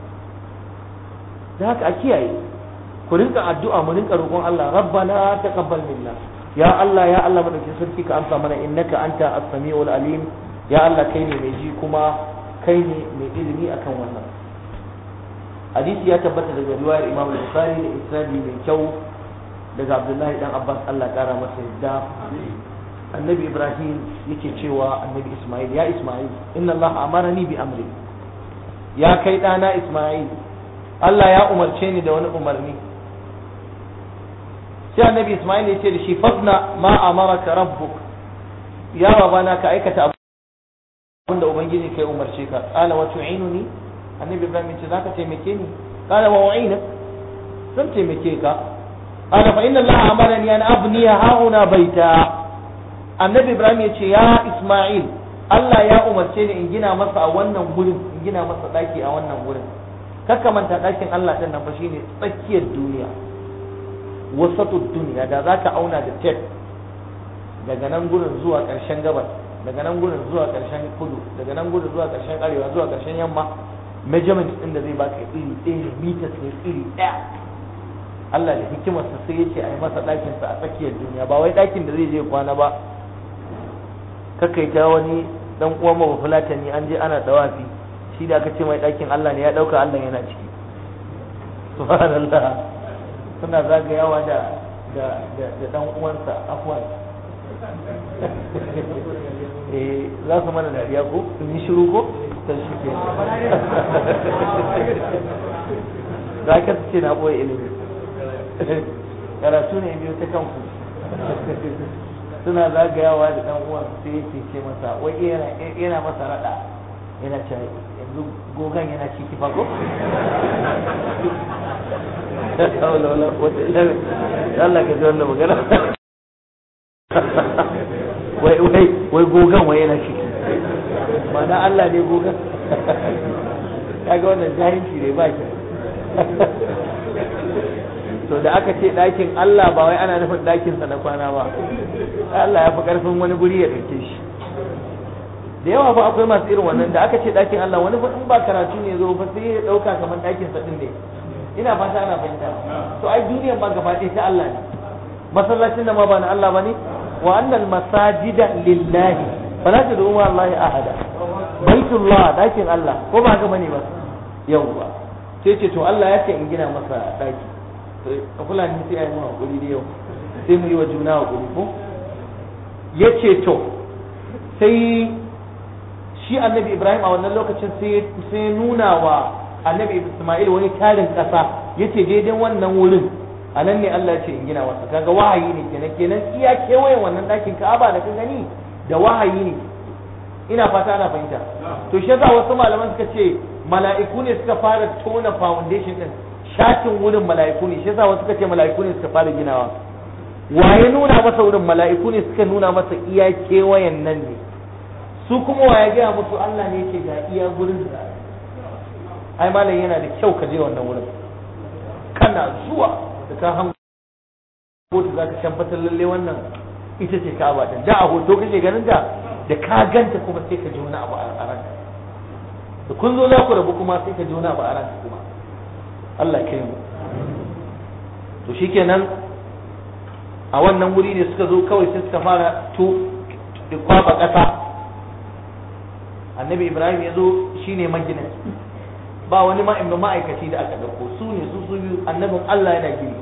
Speaker 1: da haka a kiyaye ku rinka addu'a mu rinka roƙon Allah rabbana taqabbal minna ya Allah ya Allah madaukin sarki ka amsa mana innaka anta as-sami'ul alim ya Allah kai ne mai ji kuma kai ne mai ilimi akan wannan hadisi ya tabbata daga riwayar Imam Bukhari da isnadi mai kyau daga Abdullahi dan Abbas Allah kara masa yadda annabi Ibrahim yake cewa annabi Ismail ya Ismail inna Allah amarani bi amri ya kai dana Ismail Allah ya umarce ni da wani umarni sai annabi Ismail ya ce da shi fasna ma amaraka rabbuk ya babana ka aikata abin da ubangiji kai umarce ka qala wa tu'inuni annabi Ibrahim ya ce zaka taimake ni qala wa u'ina zan taimake ka qala fa inna Allah amarani an abniya hauna baita annabi Ibrahim ya ce ya Ismail Allah ya umarce ni in gina masa a wannan gurin in gina masa daki a wannan gurin kakka manta dakin Allah din nan fa shine tsakiyar duniya wasatud duniya da za ka auna da tef daga nan gurin zuwa ƙarshen gabas daga nan gurin zuwa ƙarshen kudu daga nan gurin zuwa ƙarshen arewa zuwa ƙarshen yamma measurement ɗin da zai baka iri ɗaya ne meters ne iri ɗaya Allah da hikimarsa sai ya ce a yi masa ɗakinsa a tsakiyar duniya ba wai ɗakin da zai je kwana ba kakaita wani dan uwan mu fulatani an je ana dawafi shi da aka ce mai ɗakin Allah ne ya ɗauka Allah yana ciki subhanallah suna zagayawa da da da da dan uwansa afwan eh za su mana dariya ko sun yi shiru ko ta shi ke za ka ce na boye ilimi karatu ne biyu ta kanku suna zagayawa da dan uwan sai yake ce masa wai yana yana masa rada yana ce yanzu gogan yana ciki fa ko wala wala wata ila Allah ka ji wannan magana wai wai wai gogan wai yana ciki ma'ana Allah ne gogan kaga wannan jahilci ne ba ki to da aka ce ɗakin Allah ba wai ana nufin ɗakinsa na kwana ba Allah ya fi ƙarfin wani guri ya ɗauke shi da yawa fa akwai masu irin wannan da aka ce ɗakin Allah wani fa in ba karatu ne zo fa sai ya ɗauka kamar ɗakinsa ɗin ne ina fata ana fahimta to ai duniyar ma gaba ɗaya ta Allah ne masallacin da ma ba na Allah ba ne wa annal masajida lillahi fala tad'u ma Allah ahada baitullah ɗakin Allah ko ba haka bane ba yawwa sai ce to Allah ya ce in gina masa ɗaki a fulani sai a yi mu hakuri da yau sai mu yi wa juna hakuri ko ya ce to sai shi annabi ibrahim a wannan lokacin sai nuna wa annabi isma'il wani tarin ƙasa ya ce daidai wannan wurin a nan ne allah ce in gina masa kaga wahayi ne kenan kenan iya kewayen wannan ɗakin ka'aba da ka gani da wahayi ne ina fata ana fahimta to shi yasa wasu malaman suka ce mala'iku ne suka fara tona foundation din shatin wurin mala'iku ne shi yasa wasu suka ce mala'iku ne suka fara ginawa waye nuna masa wurin mala'iku ne suka nuna masa iya kewayen nan ne su kuma waye gaya musu Allah ne yake ga iya gurin da ai malam yana da kyau ka je wannan wurin kana zuwa da ka hango hoto za ka tabbatar lalle wannan ita ce ka'aba ta da a hoto kake ganin ta da ka ganta kuma sai ka ji wani abu a ranka da kun zo za ku rabu kuma sai ka ji wani abu a ranka kuma Allah ya kai mu to shikenan a wannan wuri ne suka zo kawai sai suka fara to kwaba ƙasa annabi ibrahim ya zo shine maginin ba wani ma'aimin ma'aikaci da aka ɗauko su ne su su biyu annabin Allah yana gini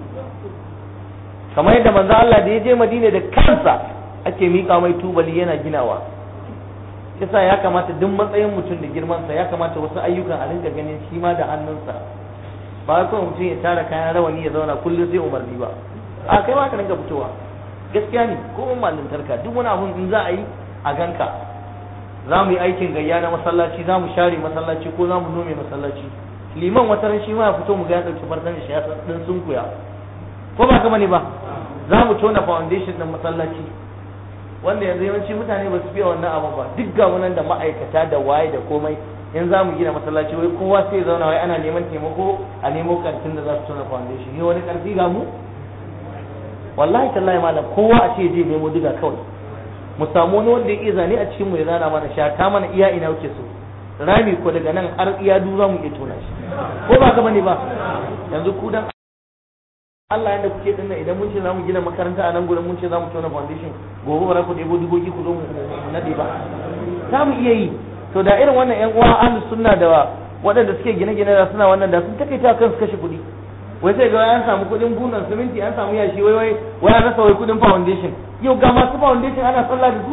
Speaker 1: kamar yadda manzo Allah da ya je Madina da kansa ake miƙa mai tubali yana ginawa yasa ya kamata duk matsayin mutum da girmansa ya kamata wasu ayyukan a rinka ganin shi ma da hannunsa ba kawai mutum ya tara kayan rawani ya zauna kullum sai umarni ba a kai ma ka rinka fitowa gaskiya ne ko mun malintarka duk wani abun in za a yi a ganka za mu yi aikin gayya na masallaci za mu share masallaci ko za mu nome masallaci liman wata ran shi ma ya fito mu ga ya dauki farkon shi ya dan sunkuya ko ba kama ne ba za mu tona foundation din masallaci wanda yanzu yawanci mutane ba su fiye wannan abu ba duk ga nan da ma'aikata da waye da komai in za mu gina masallaci wai kowa sai zauna wai ana neman taimako a nemo karfin da za su tona foundation ne wani karfi ga mu wallahi tallahi malam kowa a ce je nemo diga kawai mu samu wani wanda ya iya zane a cikin mu ya zana mana shata mana iya ina wuce so rami ko daga nan har iya du za mu iya tona shi ko ba ka bane ba yanzu ku dan Allah yanda kuke dinnan idan mun ce za mu gina makaranta a nan gurin mun ce za mu tona foundation gobe ba ku ɗebo duboki ku zo mu nade ba za mu iya yi to da irin wannan yan uwa ahlus sunna da waɗanda suke gine-gine da suna wannan da sun takaita kansu kashe kuɗi wai sai ga an samu kuɗin bunan siminti an samu yashi wai wai wai an rasa wai kuɗin foundation yau ga masu foundation ana sallah da su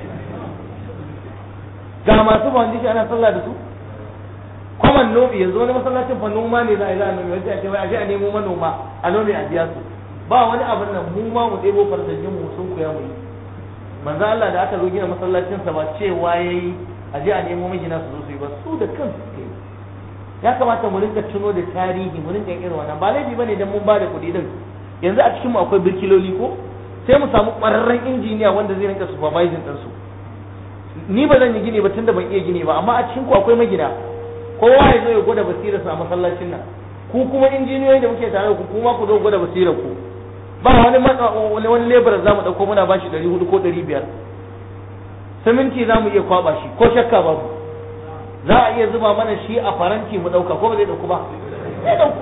Speaker 1: ga masu foundation ana sallah da su kwaman nomi yanzu wani masallacin fa noma ne za a yi za a nomi wai a ce wai a je a nemo manoma a nomi a biya su ba wani abin nan mu ma mu ɗebo farsajin mu sun kuya mu yi manzo Allah da aka zo gina masallacin sa ba cewa yayi a je a nemo magina su zo su yi ba su da kansu suke yi ya kamata mu rinka tuno da tarihi mu rinka irin wannan ba laifi bane dan mun ba da kuɗi din yanzu a cikin mu akwai birkiloli ko sai mu samu ƙwararren injiniya wanda zai rinka supervising din su ni ba zan yi gini ba tunda ban iya gini ba amma a cikin ku akwai magina kowa ya zo ya gwada basirar sa a masallacin nan ku kuma injiniyoyi da muke tare da ku kuma ku zo gwada basirar ku ba wani wani wani lebar za mu dauko muna bashi 400 ko 500 siminti za mu iya kwaba shi ko shakka babu za a iya zuba mana shi a faranti mu dauka ko ba zai dauku ba zai dauku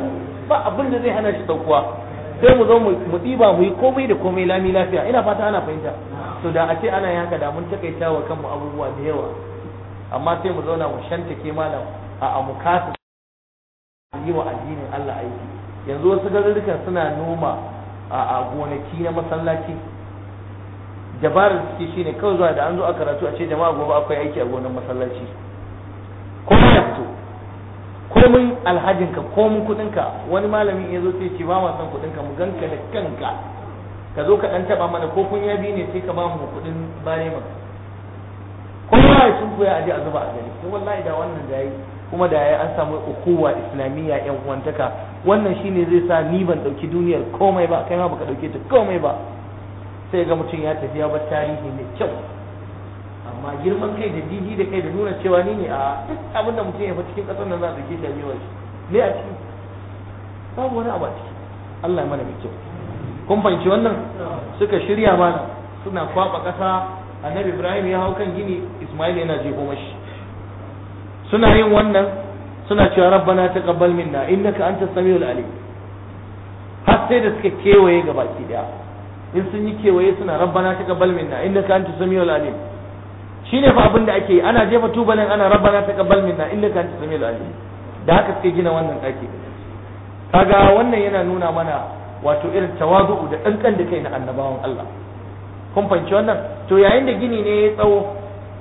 Speaker 1: ba abin da zai hana shi daukuwa sai mu zo mu ɗiba mu yi komai da komai lami lafiya ina fata ana fahimta to da a ce ana yin haka da mun takaita wa kanmu abubuwa da yawa amma sai mu zauna mu shantake malam a mu kasa yi wa addinin Allah aiki yanzu wasu garurrukan suna noma a gonaki na masallaci dabarar suke shine kawai zuwa da an zo a karatu a ce jama'a gobe akwai aiki a gonar masallaci kuma ya fito komin alhajinka komin kudinka wani malamin ya zo sai ce ba ma son kudinka mu ganka da kanka ka zo ka dan taba mana ko kun ya bi ne sai ka ba mu kudin bare mu kowa ya sun koya aje a zuba a gani ko wallahi da wannan da yayi kuma da yayi an samu ukuwa islamiyya yan uwantaka wannan shine zai sa ni ban dauki duniyar komai ba kai ma baka dauke ta komai ba sai ga mutum ya tafi ya bar tarihi mai kyau amma girman kai da jiji da kai da nuna cewa ni ne a duk abin da mutum ya fi cikin kasar nan za a dauke shi a yawan shi me a ciki babu wani abu a ciki Allah ya mana mai kyau kun fahimci wannan suka shirya mana suna kwaba kasa annabi Ibrahim ya hau kan gini Ismail yana jefo mashi suna yin wannan suna cewa rabbana taqabbal minna innaka antas samiul alim har sai da suka kewaye gabaki daya in sun yi kewaye suna rabbana taqabbal minna innaka antas samiul alim shine fa abin da ake yi ana jefa tubalin ana rabbana taqabbal minna innaka antas samiul alim da haka suke gina wannan daki kaga wannan yana nuna mana wato irin tawazu'u da dankan da kai na annabawan Allah kun fahimci wannan to yayin da gini ne ya tsawo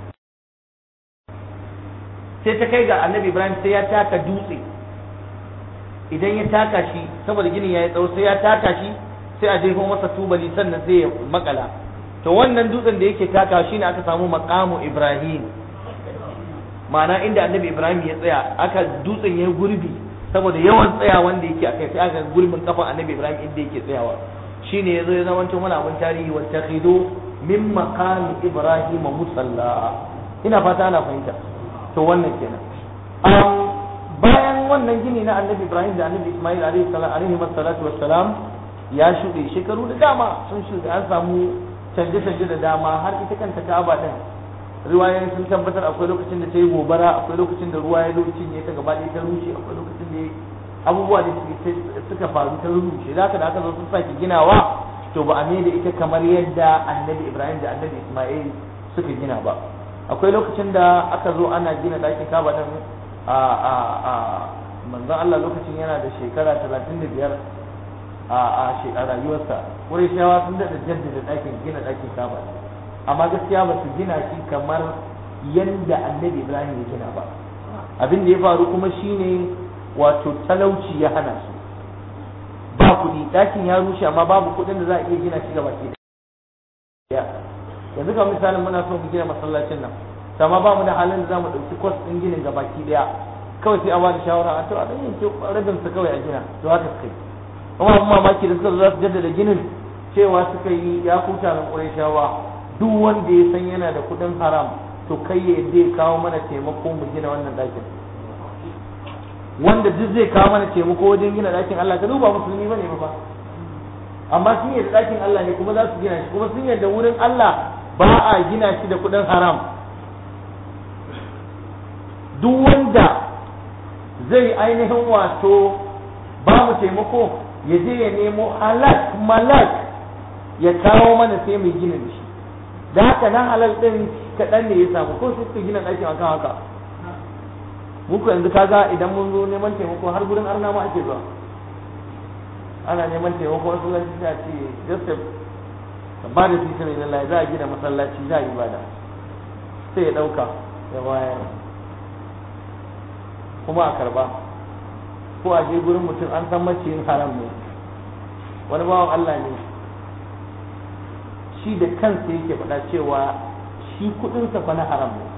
Speaker 1: sai ta kai ga annabi Ibrahim sai ya taka dutse idan ya taka shi saboda ginin ya yi tsawo sai ya taka shi sai a jefo masa tubali sannan sai ya makala to wannan dutsen da yake taka shi ne aka samu maqamu Ibrahim ma'ana inda annabi Ibrahim ya tsaya aka dutsen ya gurbi saboda yawan tsaya wanda yake akai sai aka gurbin kafan annabi Ibrahim inda yake tsayawa shine yazo ya zamanto mana abin tarihi wa takhidu min maqami Ibrahim musalla ina fata ana fahimta to wannan kenan bayan wannan gini na annabi Ibrahim da annabi Ismail alaihi salatu wassalam ya shuɗe shekaru da dama sun shuɗe an samu canje-canje da dama har ita kanta Ka'aba din riwayoyin sun tabbatar akwai lokacin da ta yi gobara akwai lokacin da ruwa ya zo cinye ta gaba ɗaya ta rushe akwai lokacin da abubuwa da suka faru ta rushe da haka da aka zo sun sake ginawa to ba a da ita kamar yadda annabi Ibrahim da annabi Ismail suka gina ba akwai lokacin da aka zo ana gina ɗakin Ka'aba din a a a manzon Allah lokacin yana da shekara 35 a a a rayuwarsa Qurayshawa sun da jaddada ɗakin gina ɗakin Ka'aba amma gaskiya ba su gina shi kamar yadda annabi ibrahim ya gina ba abin da ya faru kuma shine wato talauci ya hana su ba kuɗi ɗakin ya rushe amma babu kuɗin da za a iya gina shi gaba ke yanzu kamar misalin muna son mu gina masallacin nan amma ba mu da halin da za mu ɗauki kwas ɗin ginin gabaki ɗaya kawai sai a ba da shawara a to a ɗan yanke rabin su kawai a gina to haka suka yi kuma abin mamaki da suka zo za su jaddada ginin cewa suka yi ya kuta na ƙurayshawa duk wanda ya san yana da kudin haram to kai ya zai kawo mana taimako mu gina wannan ɗakin wanda duk zai kawo mana taimako wajen gina ɗakin Allah ka duba musulmi bane ba amma sun yi ɗakin Allah ne kuma za su gina shi kuma sun yarda wurin Allah ba a gina shi da kudin haram duk wanda zai ainihin wato ba mu taimako ya je ya nemo halak malak ya kawo mana sai mai gina da shi da haka nan halal din kaɗan ne ya samu ko su suka gina ɗakin akan haka muku yanzu kaga idan mun zo neman taimako har gurin arna ma ake zuwa ana neman taimako wasu zan ci ce joseph ka ba da sisa mai lallai za a gina masallaci za a yi bada sai ya ɗauka ya bayar kuma a karba ko a je gurin mutum an san maciyin haram ne wani bawan allah ne shi da kansa yake faɗa cewa shi kuɗinsa fa na haram ne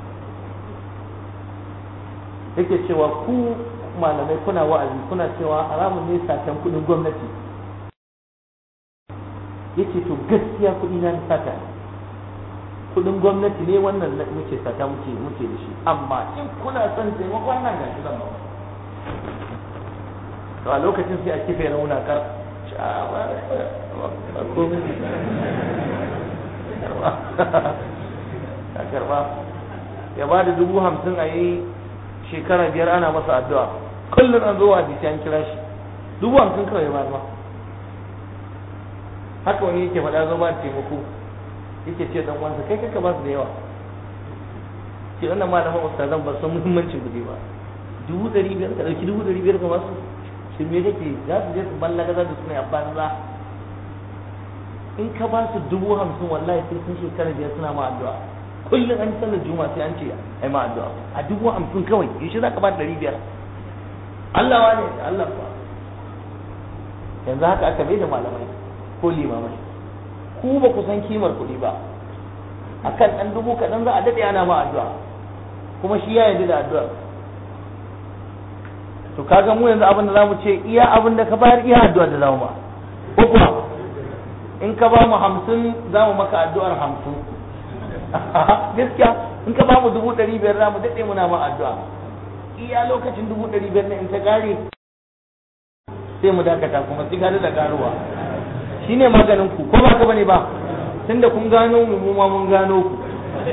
Speaker 1: yake cewa ku malamai kuna wa'azi kuna cewa haramun ne satan kuɗin gwamnati yace to gaskiya kuɗi na sata kuɗin gwamnati ne wannan muke sata muke muke da shi amma in kuna son taimakon nan ga shi zan to a lokacin sai a kife rauna kar ya karba ya ba da dubu hamsin a yi shekara biyar ana masa addu'a kullum an zo wa hadisi an kira shi dubu hamsin kawai ya ba haka wani yake faɗa zo ba da taimako yake ce dan uwansa kai kanka ba su da yawa ce wannan malaman ustazan ba san muhimmancin kuɗi ba dubu ɗari biyar ka ɗauki dubu ɗari biyar ka basu shi me kake za su je su ballaga za su suna a banza in ka ba su dubu hamsin wallahi sai sun shekara biyar suna ma addu'a kullum an sallar juma'a sai an ce ai ma addu'a a dubu hamsin kawai yaushe za ka ba ɗari biyar Allah wane Allah ba yanzu haka aka bai da malamai ko limamai ku ba ku san kimar kuɗi ba akan ɗan dubu kaɗan za a daɗe ana ma addu'a kuma shi ya yarda da addu'ar to kaga mu yanzu abin da zamu ce iya abin da ka bayar iya addu'ar da zamu ba ko kuma in ka ba mu hamsin za mu maka addu'ar hamsin gaskiya in ka ba mu dubu ɗari biyar za mu daɗe muna ma addu'a iya lokacin dubu ɗari biyar na in ta ƙare sai mu dakata kuma sai gari da garuwa shine maganin ku ko ba ka bane ba tunda kun gano mu mu ma mun gano ku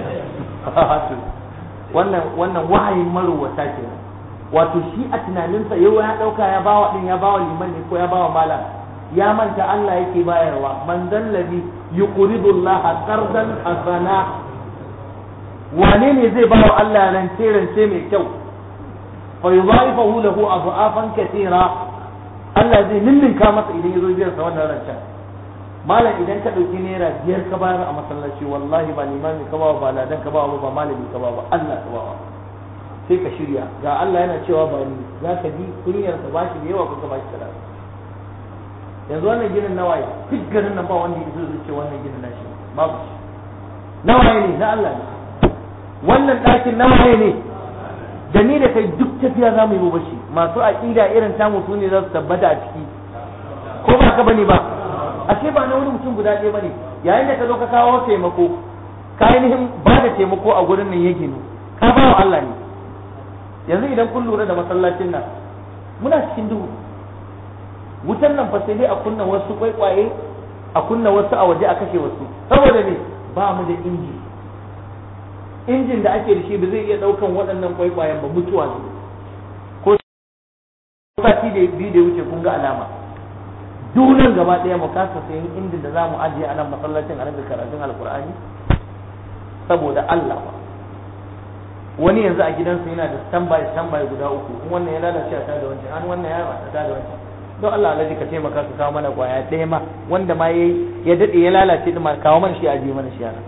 Speaker 1: wannan wannan wahayin marowata kenan wato shi a tunaninsa yau ya dauka ya bawa din ya bawa liman ne ko ya bawa malam ya manta Allah yake bayarwa man dallabi yuqridu Allah qardan hasana wane ne zai bawa Allah rance rance mai kyau fa yudha'ifahu lahu adhafan katira Allah zai ninninka masa idan ya zo biyan sa wannan rancen malam idan ka ɗauki naira biyar ka bayar a masallaci wallahi ba limami ka ba ba ladan ka ba ba malami ka ba ba Allah ka ba sai ka shirya ga Allah yana cewa ba ni za ka bi kunyar ka bashi da yawa ko ka bashi kaza yanzu wannan ginin nawaye duk garin nan ba wanda ya zai ce wannan ginin nashi babu shi nawaye ne na Allah ne wannan ɗakin nawaye ne da ni da kai duk tafiya za mu yi bashi masu aƙida irin tamu su ne za su tabbata a ciki ko ba ka bane ba ashe ba na wani mutum guda ɗaya bane yayin da ka zo ka kawo taimako ka ainihin ba da taimako a gurin nan ya ginu ka ba wa Allah ne yanzu idan kun lura da masallacin nan muna cikin duhu wutan nan fa sai dai a kunna wasu kwaikwaye a kunna wasu a waje a kashe wasu saboda ne ba mu da inji injin da ake da shi ba zai iya daukan waɗannan kwaikwayen ba mutuwa ne ko sati da biyu da wuce kun ga alama dunan gaba ɗaya mu kasa sayan injin da za mu ajiye a nan masallacin a karatun alkur'ani saboda Allah ba wani yanzu a gidansa yana da standby standby guda uku in wannan ya lalace a tada wancan an wannan ya a tada wancan don Allah alaji ka taimaka ka kawo mana kwaya ɗaya ma wanda ma yayi ya dade ya lalace din ma kawo mana shi a je mana shi yana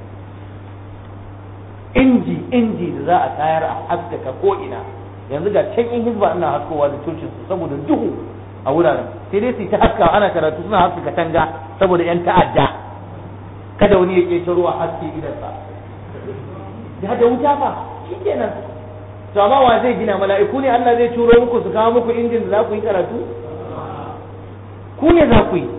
Speaker 1: inji inji da za a tayar a haskaka ko ina yanzu ga can in hizba ina haskowa da cocin su saboda duhu a wuraren sai dai su ta haska ana karatu suna haska katanga saboda yan ta'adda kada wani ya ƙetaro a haske idansa da da wuta fa shikenan to amma wa zai gina mala'iku ne Allah zai turo muku su kawo muku injin da za ku yi karatu ku ne za ku yi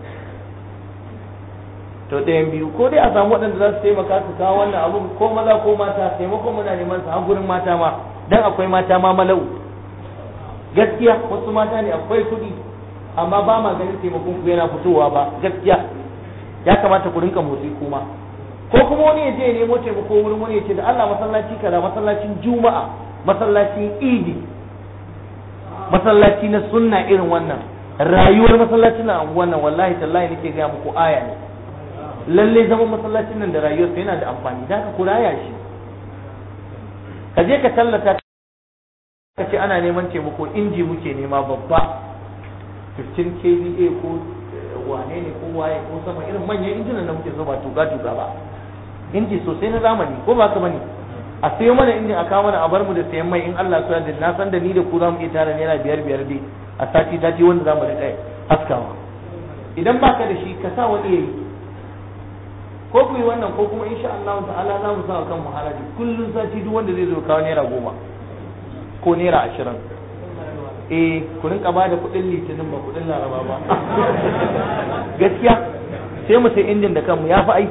Speaker 1: to ɗayan biyu ko dai a samu waɗanda za su taimaka su kawo wannan abun ko maza ko mata taimakon muna neman su har gurin mata ma dan akwai mata ma malau gaskiya wasu mata ne akwai kuɗi amma ba ma ganin taimakon ku yana fitowa ba gaskiya ya kamata ku rinka motsi kuma ko kuma wani ya je ya nemo taimako wurin wani ya ce da Allah masallaci kaza masallacin juma'a masallacin idi masallaci na sunna irin wannan rayuwar masallacin nan wannan wallahi tallahi nake ga muku aya ne lalle zaman masallacin nan da rayuwarsa yana da amfani da ka kuraya shi ka je ka tallata ka ce ana neman taimako inji muke nema babba 15 kVA ko wane ne ko waye ko sama irin manyan injinan da muke so ba tuka tuka ba inji sosai na zamani ko ba ka bane a sayo mana injin a kawo mana a bar mu da sayan mai in Allah su yarda na san da ni da ku za mu iya tara naira biyar biyar dai a sati sati wanda za mu riƙa haskawa idan baka da shi ka sa wani yayi ko ku yi wannan ko kuma insha Allah ta'ala za mu sa kan mu haraji kullun sati duk wanda zai zo kawo naira goma ko naira ashirin eh ku rinka ba da kuɗin litinin ba kuɗin laraba ba gaskiya sai mu sai injin da kanmu ya fi ai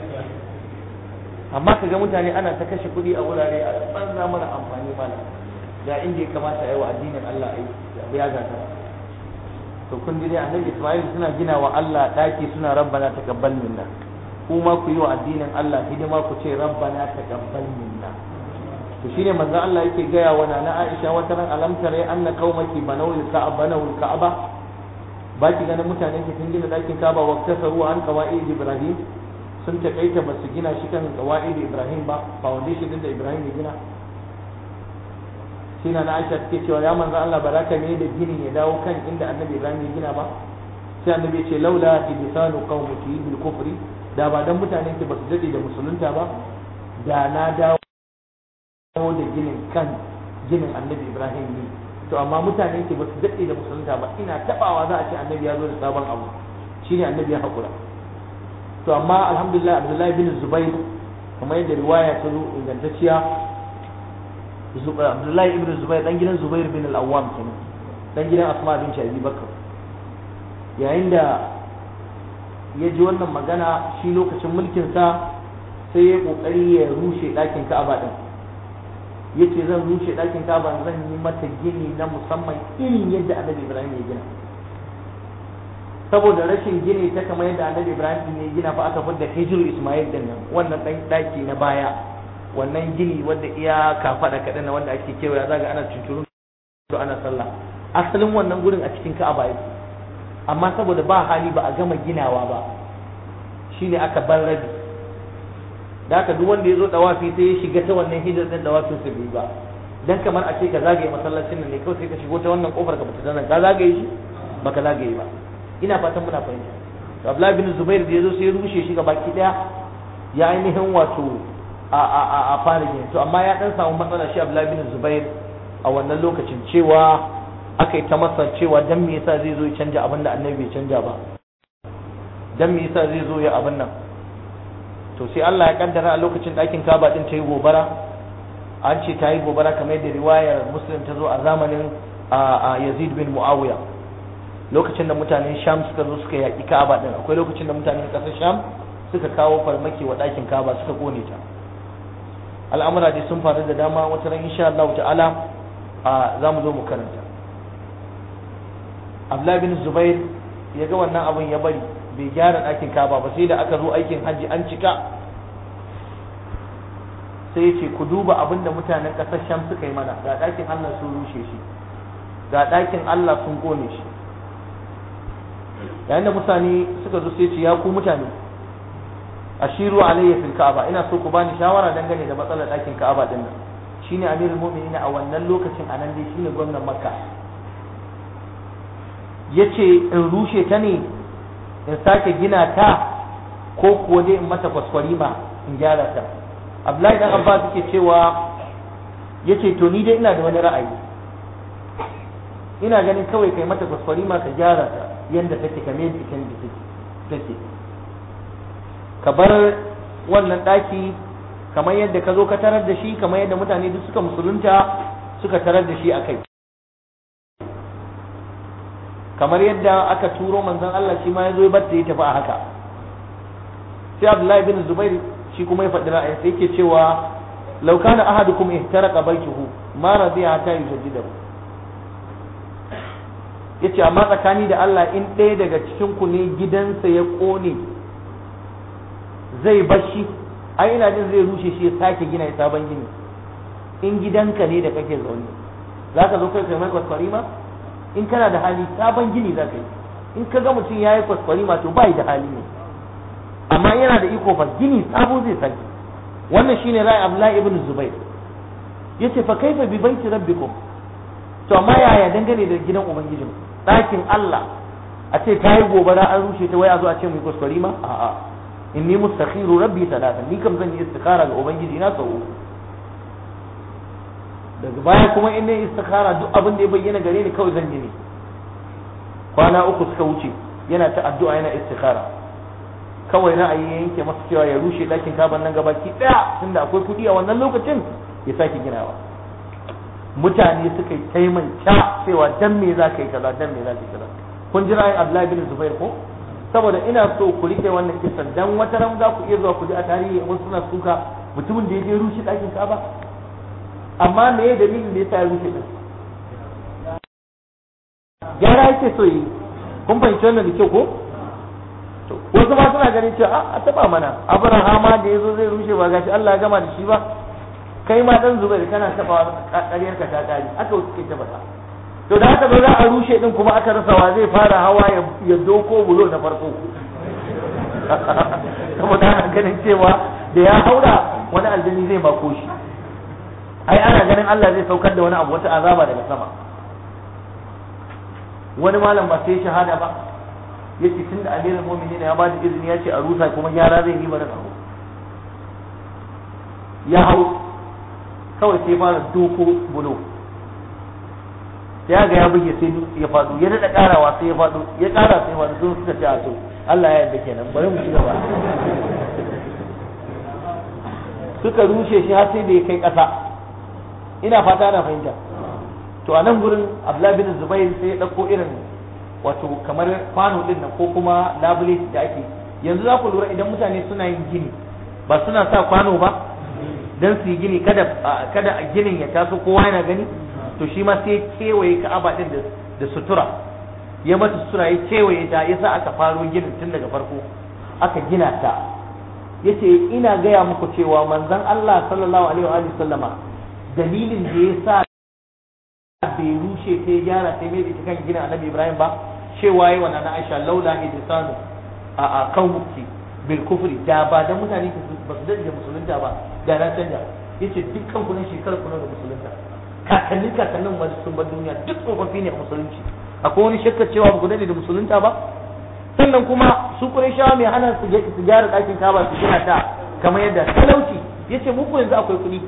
Speaker 1: amma ka ga mutane ana ta kashe kuɗi a wurare a banza mana amfani mana ga inda ya kamata a yi wa addinin Allah a ya gata to kun ji dai annabi Isma'il suna gina wa Allah daki suna rabbana taqabbal minna kuma ku yi wa addinin Allah hidima ku ce rabbana taqabbal minna to shine manzo Allah yake gaya wa nana Aisha wata ran alam tare anna qaumaki banaw al-ka'aba banaw al-ka'aba ba ki ganin mutane ke sun gina ɗakin kaba wa kasaru an qawaid ibrahim sun takaita ba su gina shi kan qawaid ibrahim ba foundation din da ibrahim ya gina shine na Aisha take cewa ya manzo Allah baraka ne da gini ya dawo kan inda annabi ibrahim ya gina ba sai annabi ya ce laula ibsanu qaumiki bil kufri da ba dan mutanen ki ba su dade da musulunta ba da na dawo da ginin kan ginin annabi ibrahim ne to amma mutanen ki ba su dade da musulunta ba ina tabawa za a ce annabi ya zo da sabon abu shine annabi ya hakura to amma alhamdulillah abdullahi bin zubair kamar yadda riwaya ta zo ingantacciya abdullahi ibn zubair dan gidan zubair bin al-awwam kenan dan gidan asma bin abi bakr yayin da ya ji wannan magana shi lokacin mulkinsa sai ya kokari ya rushe ɗakin ka'aba ɗin ya ce zan rushe ɗakin ka'aba zan yi mata gini na musamman irin yadda annabi ibrahim ya gina saboda rashin gini ta kamar yadda annabi ibrahim ya gina fa aka fidda hijir ismail din nan wannan ɗan ɗaki na baya wannan gini wanda iya kafaɗa kaɗan na wanda ake kewaya zaga ana cuncurun ana sallah asalin wannan gurin a cikin ka'aba yake amma saboda ba hali ba a gama ginawa ba shine aka bar rabi da haka duk wanda ya zo dawafi sai ya shiga ta wannan hijar din dawafin sa bai ba dan kamar a ce ka zagaye masallacin nan ne kawai sai ka shigo ta wannan kofar ka fita nan ka zagaye shi baka zagaye ba ina fatan muna fahimta to Abdullahi bin Zubair da yazo sai ya rushe shi baki daya ya ainihin wato a a a, a fara gini to amma ya dan samu matsala shi Abdullahi bin Zubair a wannan lokacin cewa aka yi ta masa cewa dan me yasa zai zo ya canja abin da annabi bai canja ba dan me yasa zai zo ya abin nan to sai Allah ya kaddara a lokacin ɗakin Kaba din ta yi gobara an ce ta yi gobara kamar yadda riwayar Muslim ta zo a zamanin Yazid bin Muawiya lokacin da mutanen Sham suka zo suka yaƙi Ka'aba din akwai lokacin da mutanen ƙasar Sham suka kawo farmaki wa ɗakin Ka'aba suka kone ta al'amura dai sun faru da dama wata ran insha Allah ta'ala za mu zo mu karanta Abdullahi bin Zubair ya ga wannan abin ya bari bai gyara ɗakin kaba ba sai da aka zo aikin hajji an cika sai ya ce ku duba abin da mutanen ƙasar Sham suka yi mana ga ɗakin Allah sun rushe shi ga ɗakin Allah sun kone shi yayin da mutane suka zo sai ce ya ku mutane ashiru alayya fil ka'aba ina so ku bani shawara dangane da matsalar ɗakin ka'aba din nan shine amirul mu'minin a wannan lokacin anan dai shine gwamnan makka ya ce in rushe ta ne in sake gina ta ko kuwa dai in mata kwaskwarima in gyara ta abdullahi dan abbas yake cewa ya ce to ni dai ina da wani ra'ayi ina ganin kawai kai mata kwaskwarima ka gyara ta yadda take kame da ita da take ka bar wannan ɗaki kamar yadda ka zo ka tarar da shi kamar yadda mutane duk suka musulunta suka tarar da shi a kai kamar yadda aka turo manzon Allah shi ma ya zo ya batta ya tafi a haka sai Abdullahi bin Zubair shi kuma ya faɗi ra'ayin sai yake cewa law kana ahadukum ihtaraqa baytuhu ma radiya hatta yujaddidahu yace amma tsakani da Allah in ɗaya daga cikin ku ne gidansa ya kone zai bashi ai ina jin zai rushe shi ya sake gina ya sabon gini in gidanka ne da kake zaune za ka zo kai kai mai kwaskwari ma in kana da hali sabon gini za ka yi in ka ga mutum ya yi kwaskwari ma to bai da hali ne amma yana da iko fa gini sabo zai sake wannan shine ra'ayi Abdullahi ibn Zubair yace fa kaifa bi baiti rabbikum to amma yaya dangane da gidan ubangijin ɗakin Allah a ce ta yi gobara an rushe ta waya zo a ce mu yi kwaskwari ma a'a inni mustakhiru rabbi talatan ni kam zan yi istikhara ga ubangiji na sau uku daga baya kuma in ne istikhara duk abin da ya bayyana gare ni kawai zan yi ne kwana uku suka wuce yana ta addu'a yana istikhara kawai ra'ayi ya yanke masa cewa ya rushe ɗakin kaban nan gabaki ɗaya tunda akwai kuɗi a wannan lokacin ya sake ginawa mutane suka yi taimanta cewa dan me za ka yi kaza dan me za ka yi kaza kun ji ra'ayin Abdullahi bin Zubair ko saboda ina so ku rike wannan kisan dan wata ran za ku iya zuwa ku ji a tarihi wasu suna suka mutumin da ya je rushe ɗakin kaba amma me ya dalilin da ya sa ya rushe din gyara yake so yi kun fahimci wannan da kyau ko to wasu ma suna ganin cewa a taba mana abrahama da yazo zai rushe ba gashi Allah ya gama da shi ba kai ma dan zubair kana taba ƙaryar ka ta kare aka wuce ke taba to da haka za a rushe din kuma aka rasa wa zai fara hawa ya doko bulo na farko saboda ana ganin cewa da ya haura wani aljani zai bako shi ai ana ganin Allah zai saukar da wani abu wata azaba daga sama wani malam ba sai shahada ba yace tunda amirul mu'minin ya bada izini ya ce a rusa kuma gyara zai yi bari hau ya hau kawai sai fara doko bulo ya ga ya buge sai ya faɗo ya daɗa ƙarawa sai ya faɗo ya ƙara sai ya faɗo sun suka ce a to Allah ya yarda kenan bari mu ci gaba suka rushe shi har sai da ya kai ƙasa ina fata ana fahimta to a nan gurin Abdullah bin Zubair sai ya ɗauko irin wato kamar kwano din nan ko kuma labule da ake yanzu za ku lura idan mutane suna yin gini ba suna sa kwano ba dan su yi gini kada kada a ginin ya taso kowa yana gani to shi ma sai kewaye ka'aba din da sutura ya mata sutura ya kewaye ta yasa aka faro ginin tun daga farko aka gina ta yace ina gaya muku cewa manzon Allah sallallahu alaihi wa sallama dalilin da yasa bai rushe ta ya gyara sai mai ita kan gina annabi Ibrahim ba cewa yayi wannan Aisha laula idsanu a a qaumuki bil kufri da ba da mutane ba su da musulunta ba da na canja yace dukkan ku ne shekarar ku da musulunta kakannin kakannin wani sun bar duniya duk tsofaffi ne a musulunci akwai wani shakkar cewa ba ku dade da musulunta ba sannan kuma su shawa mai hana su su gyara ɗakin kaba su gina ta kamar yadda talauci yace muku yanzu akwai kuɗi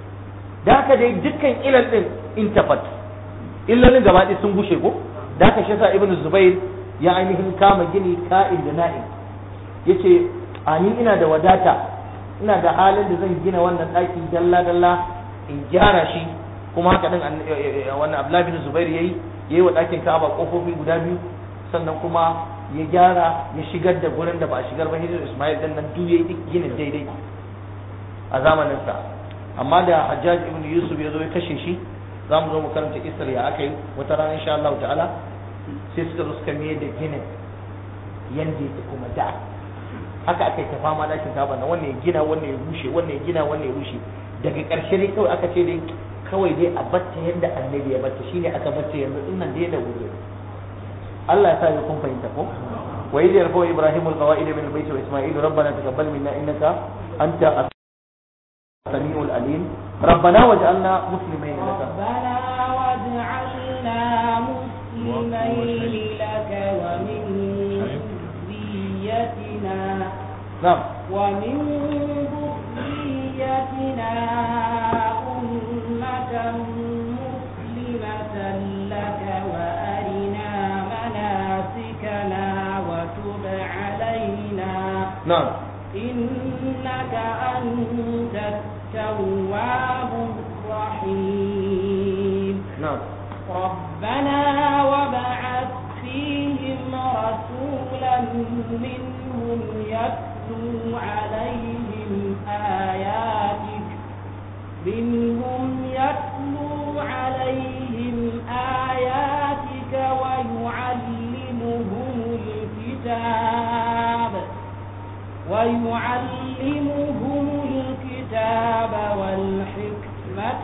Speaker 1: da haka dai dukkan ilal din intafat illalin gaba ɗaya sun gushe ko da haka shi yasa ibnu zubair ya ainihin kama gini ka'in da na'in yace a ni ina da wadata ina da halin da zan gina wannan ɗaki dalla dalla in gyara shi kuma haka din wannan Abdullah bin Zubair yayi yayi wa ɗakin Ka'aba kofofi guda biyu sannan kuma ya gyara ya shigar da gurin da ba a shigar ba Hijr Ismail din nan duk yayi ginin daidai a zamanin sa amma da Hajjaj ibn Yusuf ya zo ya kashe shi za mu zo mu karanta isar ya aka yi wata rana insha Allah ta'ala sai suka zo suka miye da ginin yanda yake kuma da haka aka yi ta fama ɗakin Ka'aba na wannan ya gina wannan ya rushe wannan ya gina wannan ya rushe daga ƙarshe ne kawai aka ce dai kawai dai a batta yadda annabi ya batta shine aka batta yanzu din nan dai da wuri Allah ya sa ya kun fahimta ko wa idh yarfa ibrahim alqawaid min albayt wa isma'il rabbana taqabbal minna innaka anta as-sami'ul alim rabbana waj'alna muslimayn laka
Speaker 2: ربنا واجعلنا مسلمين لك ومن ذريتنا
Speaker 1: na'am
Speaker 2: ومن ذريتنا أمة مسلمة لك وأرنا مناسكنا وتب علينا
Speaker 1: na'am
Speaker 2: إنك أنت التواب الرحيم
Speaker 1: na'am
Speaker 2: ربنا وابعث فيهم رسولا منهم يتلو عليهم آياتك منهم يتلو عليهم آياتك ويعلمهم الكتاب ويعلمهم الكتاب والحكمة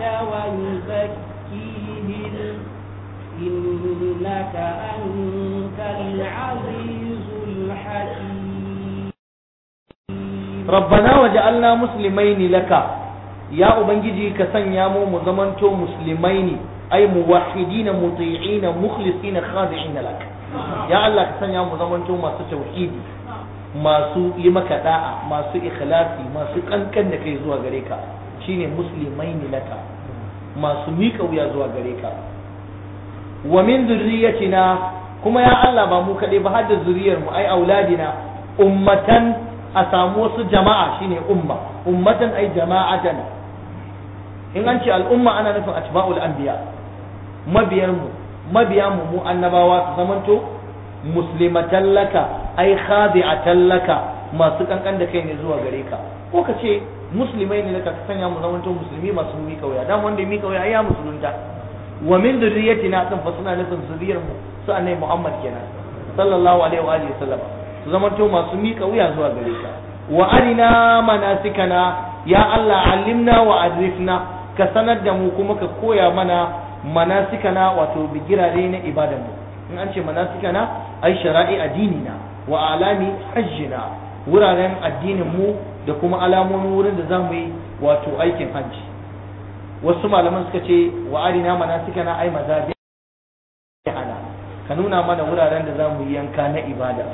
Speaker 2: ويزكيهم إنك أنت العزيز الحكيم
Speaker 1: rabbana waj'alna muslimaini laka ya ubangiji ka sanya mu mu zamanto musulmaini ay muwahhidina muti'ina mukhlisina khadi'ina lak ya Allah ka sanya mu zamanto masu tauhidi masu yi maka da'a masu ikhlasi masu kankan da kai zuwa gare ka shine muslimaini laka masu miƙa wuya zuwa gare ka wa min zurriyatina kuma ya Allah ba mu kaɗai ba har da zuriyar mu ai auladina ummatan a samu wasu jama'a shine umma ummatan ai jama'atan in an ce al'umma ana nufin atba'ul anbiya mabiyar mu mabiya mu mu annabawa su zamanto muslimatan laka ai khadi'atan laka masu kankan da kai ne zuwa gare ka ko ka ce musulmai ne laka ka sanya mu zamanto musulmi masu mika wuya dan wanda ya mika wuya ai ya musulunta wa min dhurriyyatina kan fa suna nufin zuriyar mu su annabi Muhammad kenan sallallahu alaihi wa alihi wasallam su zamanto masu mika wuya zuwa gare ka wa arina manasikana ya Allah allimna wa arifna ka sanar da mu kuma ka koya mana manasikana wato bigirare na ibadanmu in an ce manasikana ai shara'i addinina wa alami hajjina wuraren addinin mu da kuma alamomin wurin da zamu yi wato aikin hajji wasu malaman suka ce wa arina manasikana ai mazabi ana ka nuna mana wuraren da zamu yi yanka na ibada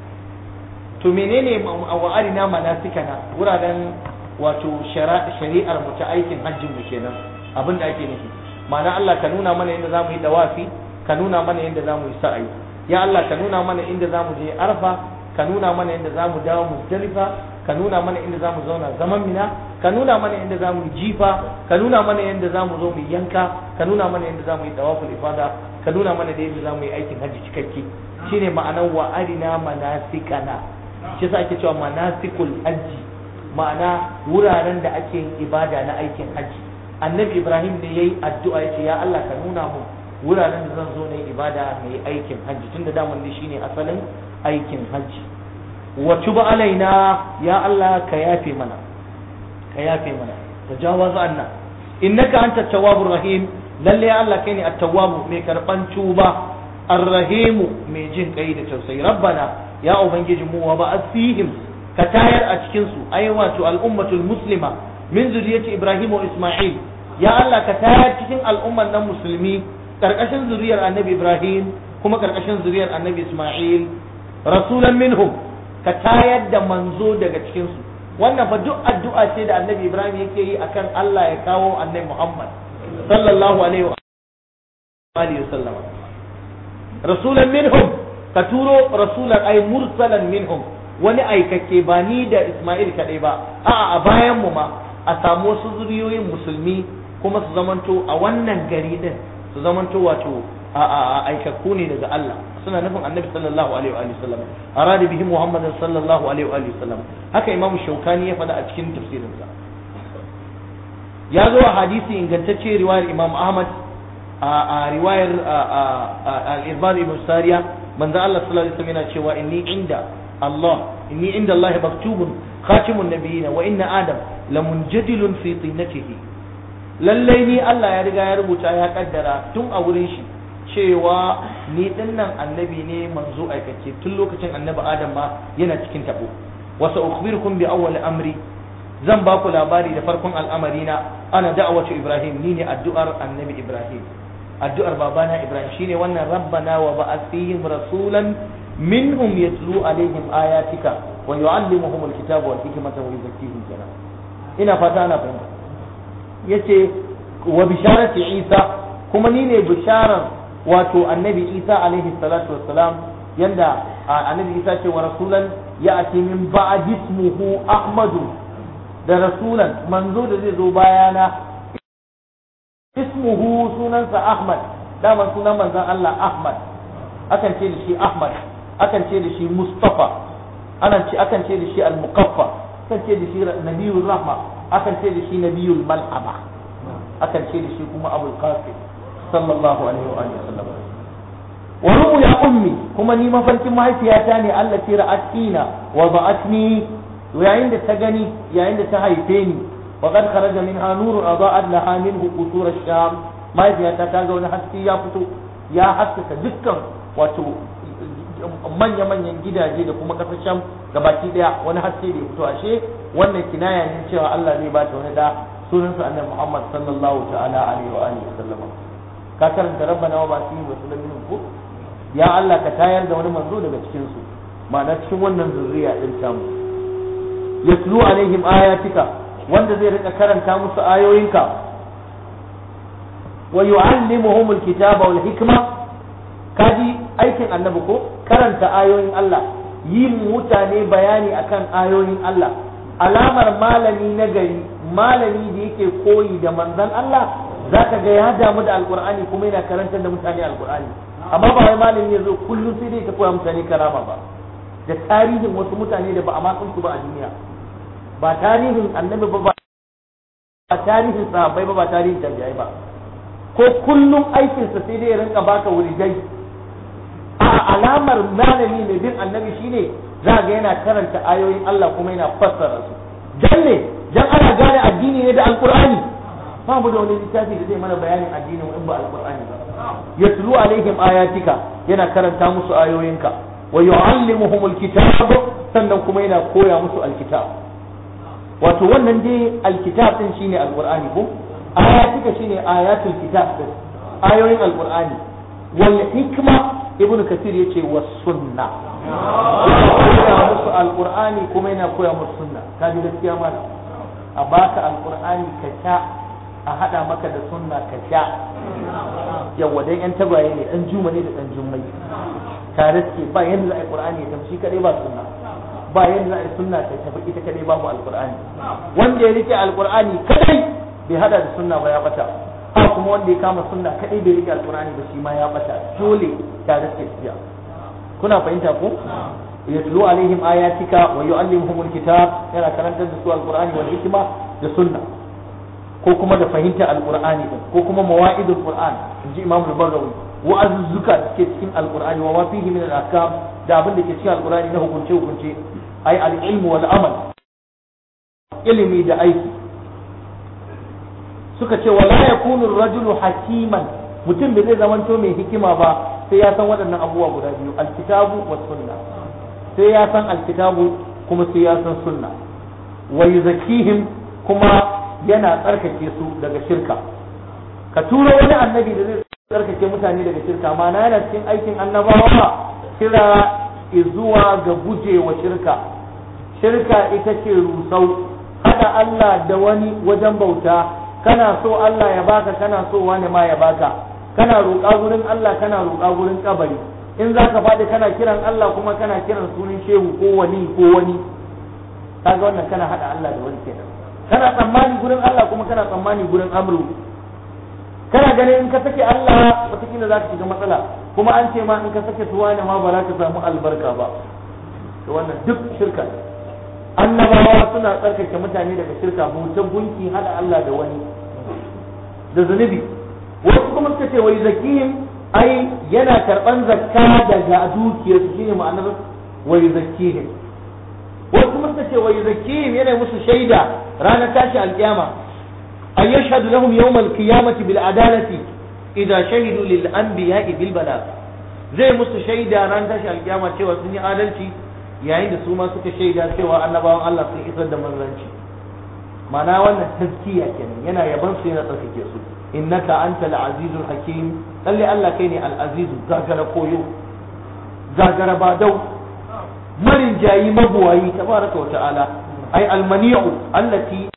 Speaker 1: to menene wa arina manasikana wuraren wato shari'ar mu ta aikin hajjin mu kenan abin da ake nufi ma'ana Allah ka nuna mana yadda zamu yi dawafi ka nuna mana yadda zamu yi sa'ayi ya Allah ka nuna mana inda zamu je arfa ka nuna mana inda zamu dawo muzdalifa ka nuna mana inda zamu zauna zaman mina ka nuna mana inda zamu yi jifa ka nuna mana yadda zamu zo mu yanka ka nuna mana yadda zamu yi tawaful ifada ka nuna mana da yadda zamu yi aikin hajji cikakke shine ma'anar wa arina manasikana shi yasa ake cewa manasikul hajji ma'ana wuraren da ake yin ibada na aikin hajji annabi ibrahim ne yayi addu'a yace ya Allah ka nuna mu wuraren da zan zo na ibada mai aikin hajji tunda daman dai shine asalin aikin hajji wa tuba alaina ya Allah ka yafe mana ka yafe mana tajawaz anna innaka anta tawwabur rahim lalle ya Allah kai ne at-tawwab mai karban tuba ar-rahimu mai jin kai da tausayi rabbana ya ubangiji mu wa ba'ath fihim ka tayar a cikin su ai wato al-ummatul muslima min zuriyati ibrahim wa isma'il ya Allah ka tayar cikin al'umman nan musulmi karkashin zuriyar annabi ibrahim kuma karkashin zuriyar annabi isma'il rasulan minhum ka tayar da manzo daga cikin su wannan fa duk addu'a ce da annabi ibrahim yake yi akan Allah ya kawo annabi muhammad sallallahu alaihi wa alihi wasallam rasulan minhum ka turo rasulan ay mursalan minhum wani aikake ba ni da isma'il kadai ba a'a a bayan mu ma a samu wasu zuriyoyin musulmi kuma su zamanto a wannan gari din su zamanto wato a aikakku ne daga Allah suna nufin annabi sallallahu alaihi wa sallam arada bihi muhammadin sallallahu alaihi wa sallam haka imamu shaukani ya faɗa a cikin tafsirinsa ya zo a hadisi ingantacce riwayar imam ahmad a riwayar al-irbad ibn sariya manzo Allah sallallahu alaihi wasallam yana cewa inni inda Allah inni inda Allah maktubun khatimun nabiyina wa inna adam lamunjadilun fi tinatihi lallai ni Allah ya riga ya rubuta ya kaddara tun a wurin shi cewa ni dinnan annabi ne manzo aikace tun lokacin annabi adam ma yana cikin tabo wasa ukhbirukum bi awwal amri zan ba ku labari da farkon al'amari na ana da'awatu ibrahim ni ne addu'ar annabi ibrahim addu'ar babana ibrahim shine wannan rabbana wa ba'ath fihim rasulan minhum yatlu alaihim ayatika wa yu'allimuhum alkitaba wal hikmata wa yuzakkihim kana ina fata ana fahimta yace wa bisharati isa kuma ni ne bisharar wato annabi isa alaihi salatu wassalam yanda annabi isa ce wa rasulan ya'ti min ba'd ismuhu ahmadu da rasulan manzo da zai zo bayana ismuhu sunansa ahmad dama sunan manzon Allah ahmad akan ce da shi ahmad akan ce da shi mustafa akan ce akan ce da shi al-muqaffa akan ce da shi nabiyul rahma akan ce da shi nabiyul mal'ama akan ce da shi kuma abul qasim sallallahu alaihi wa alihi wasallam wa ru'u ya ummi kuma ni mafarkin mahaifiyata ne Allah ce ra'atina wa ba'atni yayin da ta gani yayin da ta haife ni wa qad kharaja minha nurun adaa'at laha minhu qutur ash-sham mahaifiyata ta ga wani haske ya fito ya haskaka dukkan wato manya-manyan gidaje da kuma kasar sham gabaki daya wani haske da ya fito ashe wannan kinaya ne cewa Allah zai ba ta wani da sunansa annabi Muhammad sallallahu ta'ala alaihi wa alihi wasallam ka karanta rabbana wa ba'athihim rasulan minhum ko ya Allah ka tayar da wani manzo daga cikin su ma'ana cikin wannan zuriya din tamu yatlu alaihim ayatika wanda zai rika karanta musu ayoyinka wa yu'allimuhum alkitaba wal hikma kaji aikin annabi ko karanta ayoyin Allah yi mutane bayani akan ayoyin Allah alamar malami na gari malami da yake koyi da manzon Allah zaka ga ya damu da alqur'ani kuma yana karantar da mutane alqur'ani amma ba wai malami ya zo kullum sai dai ka koya mutane karama ba da tarihin wasu mutane da ba a matsin su ba a duniya ba tarihin annabi ba ba tarihin sahabbai ba ba tarihin tabi'ai ba ko kullum aikinsa sai dai ya rinka baka wuridai a alamar malami mai bin annabi shine za ga yana karanta ayoyin Allah kuma yana fassara su dan ne dan ana gane addini ne da alqur'ani ba mu da wani littafi da zai mana bayanin addinin in ba alqur'ani ba yatlu alaihim ayatika yana karanta musu ayoyinka wa yu'allimuhum alkitab sannan kuma yana koya musu alkitab wato wannan dai alkitab din shine alqur'ani ko ayatika shine ayatul kitab din ayoyin alqur'ani wal hikma ibnu kasir yace was sunna koya musu alqur'ani kuma yana koya musu sunna kaji gaskiya malam a baka alqur'ani ka sha a hada maka da sunna ka sha yawa dan yan tagwaye ne dan juma ne da dan jummai tare suke ba yanda za a yi qur'ani ya tafi shi kadai ba sunna ba yanda za a yi sunna ta tafi ita kadai babu alqur'ani wanda ya rike alqur'ani kadai bai hada da sunna ba ya bata ha kuma wanda ya kama sunna kadai bai rike alqur'ani ba shi ma ya bata dole tare suke tafiya kuna fahimta ko yatlu alaihim ayatika wa yu'allimuhum alkitab yana karantar da su alqur'ani wal hikma da sunna ko kuma da fahimta alqur'ani din ko kuma mawa'idul qur'an inji imam al-bagawi wa'azuzzuka da ke cikin alqur'ani wa ma fihi min al-ahkam da abin da ke cikin alqur'ani na hukunce hukunce ai al-ilm wal amal ilimi da aiki suka ce wala yakunu ar-rajulu hakiman mutum bai zai zamanto mai hikima ba sai ya san waɗannan abubuwa guda biyu alkitabu wa sunna sai ya san alkitabu kuma sai ya san sunna wa yuzakihim kuma yana tsarkake su daga shirka ka tura wani annabi da zai tsarkake mutane daga shirka ma'ana yana cikin aikin annabawa kira zuwa ga gujewa shirka shirka ita ce rusau hada Allah da wani wajen bauta kana so Allah ya baka kana so wani ma ya baka kana roƙa gurin Allah kana roƙa gurin kabari in za ka faɗi kana kiran Allah kuma kana kiran sunan shehu ko wani ko wani kaga wannan kana hada Allah da wani kenan kana tsammani gurin Allah kuma kana tsammani gurin amru kana ganin in ka sake Allah wataƙila za ka shiga matsala kuma an ce ma in ka sake tuwa ne ma ba za ka samu albarka ba to wannan duk shirka annabawa suna tsarkake mutane daga shirka bautan gunki hada Allah da wani da zunubi wasu kuma suka ce wai zakihim ai yana karban zakka daga dukiyar su shine ma'anar wai zakihim wasu kuma suka ce wai zakihim yana musu shaida ranar tashi alkiyama ay yashhadu lahum yawm alqiyamati bil adalati idza shahidu lil anbiya'i bil balagh zai musu shaida ranar tashi alkiyama cewa sun yi adalci yayin da su ma suka shaida cewa annabawan Allah sun isar da manzanci ma'ana wannan tazkiya kenan yana yaban su yana tsarkake su innaka anta al-azizul hakim lalle Allah kai ne al-azizu gagara koyo gagara badau marin jayi mabuwayi tabaraka wa ta'ala ay al-mani'u allati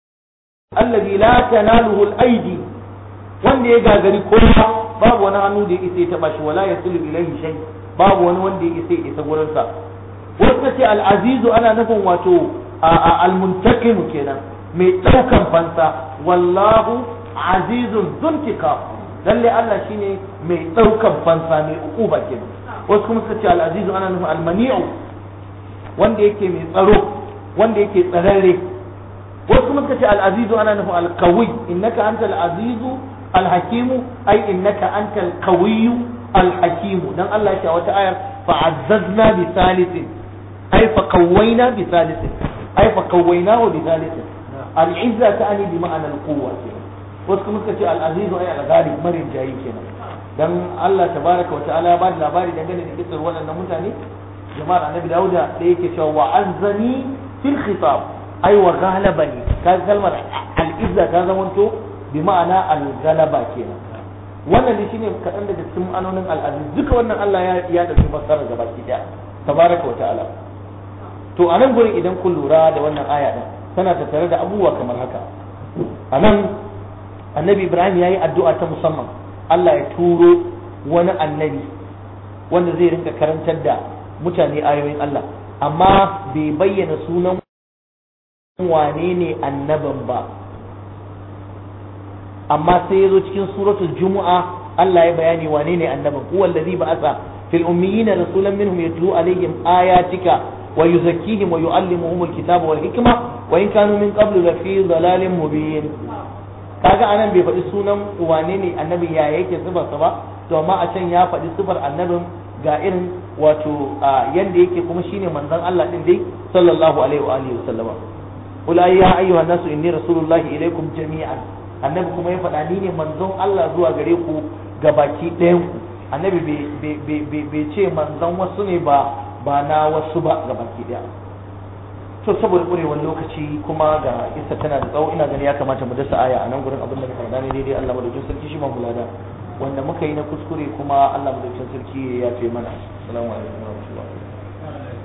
Speaker 1: alladhi la tanaluhu al-aidi wanda ya gagari kowa babu wani hannu da ya isa ya taba shi wala yasilu ilayhi shay babu wani wanda ya isa ya isa gurin sa wasu ce al-azizu ana nufin wato al-muntakim kenan mai daukan fansa wallahu azizun zuntika lalle Allah shine mai daukan fansa mai ukuba kenan wasu kuma suka ce al-azizu ana nufin al-mani'u wanda yake mai tsaro wanda yake tsararre wasu kuma suka ce al-azizu ana nufin al-qawi innaka anta al-azizu al-hakimu ai innaka anta al-qawiyyu al-hakimu dan Allah ya ce wata ayar fa'azzazna bi salisin ai fa qawwayna bi salisin ai fa qawwaynahu bi salisin al-izza ta'ani bi ma'ana al-quwwa wasu kuma suka ce al'azizu ai al-ghali marin jayi kenan dan Allah tabaraka wa ta'ala ya bada labari dangane da kisar waɗannan mutane jama'ar annabi dauda da yake cewa wa azzani fil khitab ai wa ghalabani ka kalmar al-izza ta zamanto bi ma'ana al-ghalaba kenan wannan ne shine kaɗan daga cikin ma'anonin al-aziz duka wannan Allah ya ya dauki fassara gaba ki daya tabaraka wa ta'ala to a nan gurin idan kun lura da wannan aya din tana tattare da abubuwa kamar haka a nan annabi ibrahim ya yi addu'a ta musamman allah ya turo wani annabi wanda zai rinka karantar da mutane ayoyin allah amma bai bayyana sunan wane ne annabin ba amma sai ya zo cikin suratul jumu'a allah ya bayani wane ne annabin huwa allazi ba'atha fil ummiyina rasulan minhum yatlu alaihim ayatika wa yuzakkihim wa yu'allimuhum alkitaba wal hikma wa in kanu min qablu lafi dhalalin mubin kaga anan bai faɗi sunan wane ne annabi ya yake sifarsa ba to amma a can ya faɗi sifar annabin ga irin wato yanda yake kuma shine manzon Allah din dai sallallahu alaihi wa alihi wasallama qul ya ayyuha nasu inni rasulullahi ilaikum jami'an annabi kuma ya faɗa ni ne manzon Allah zuwa gare ku ga baki ɗayan ku annabi bai ce manzon wasu ne ba ba na wasu ba ga baki ɗaya to saboda ƙurewar lokaci kuma ga isa tana da tsawo ina gani ya kamata mu dasa aya a nan gurin abin da muka faɗa ne daidai Allah madaukakin sarki shi ma mulada wanda muka yi na kuskure kuma Allah madaukakin sarki ya yafe mana assalamu alaikum wa rahmatullahi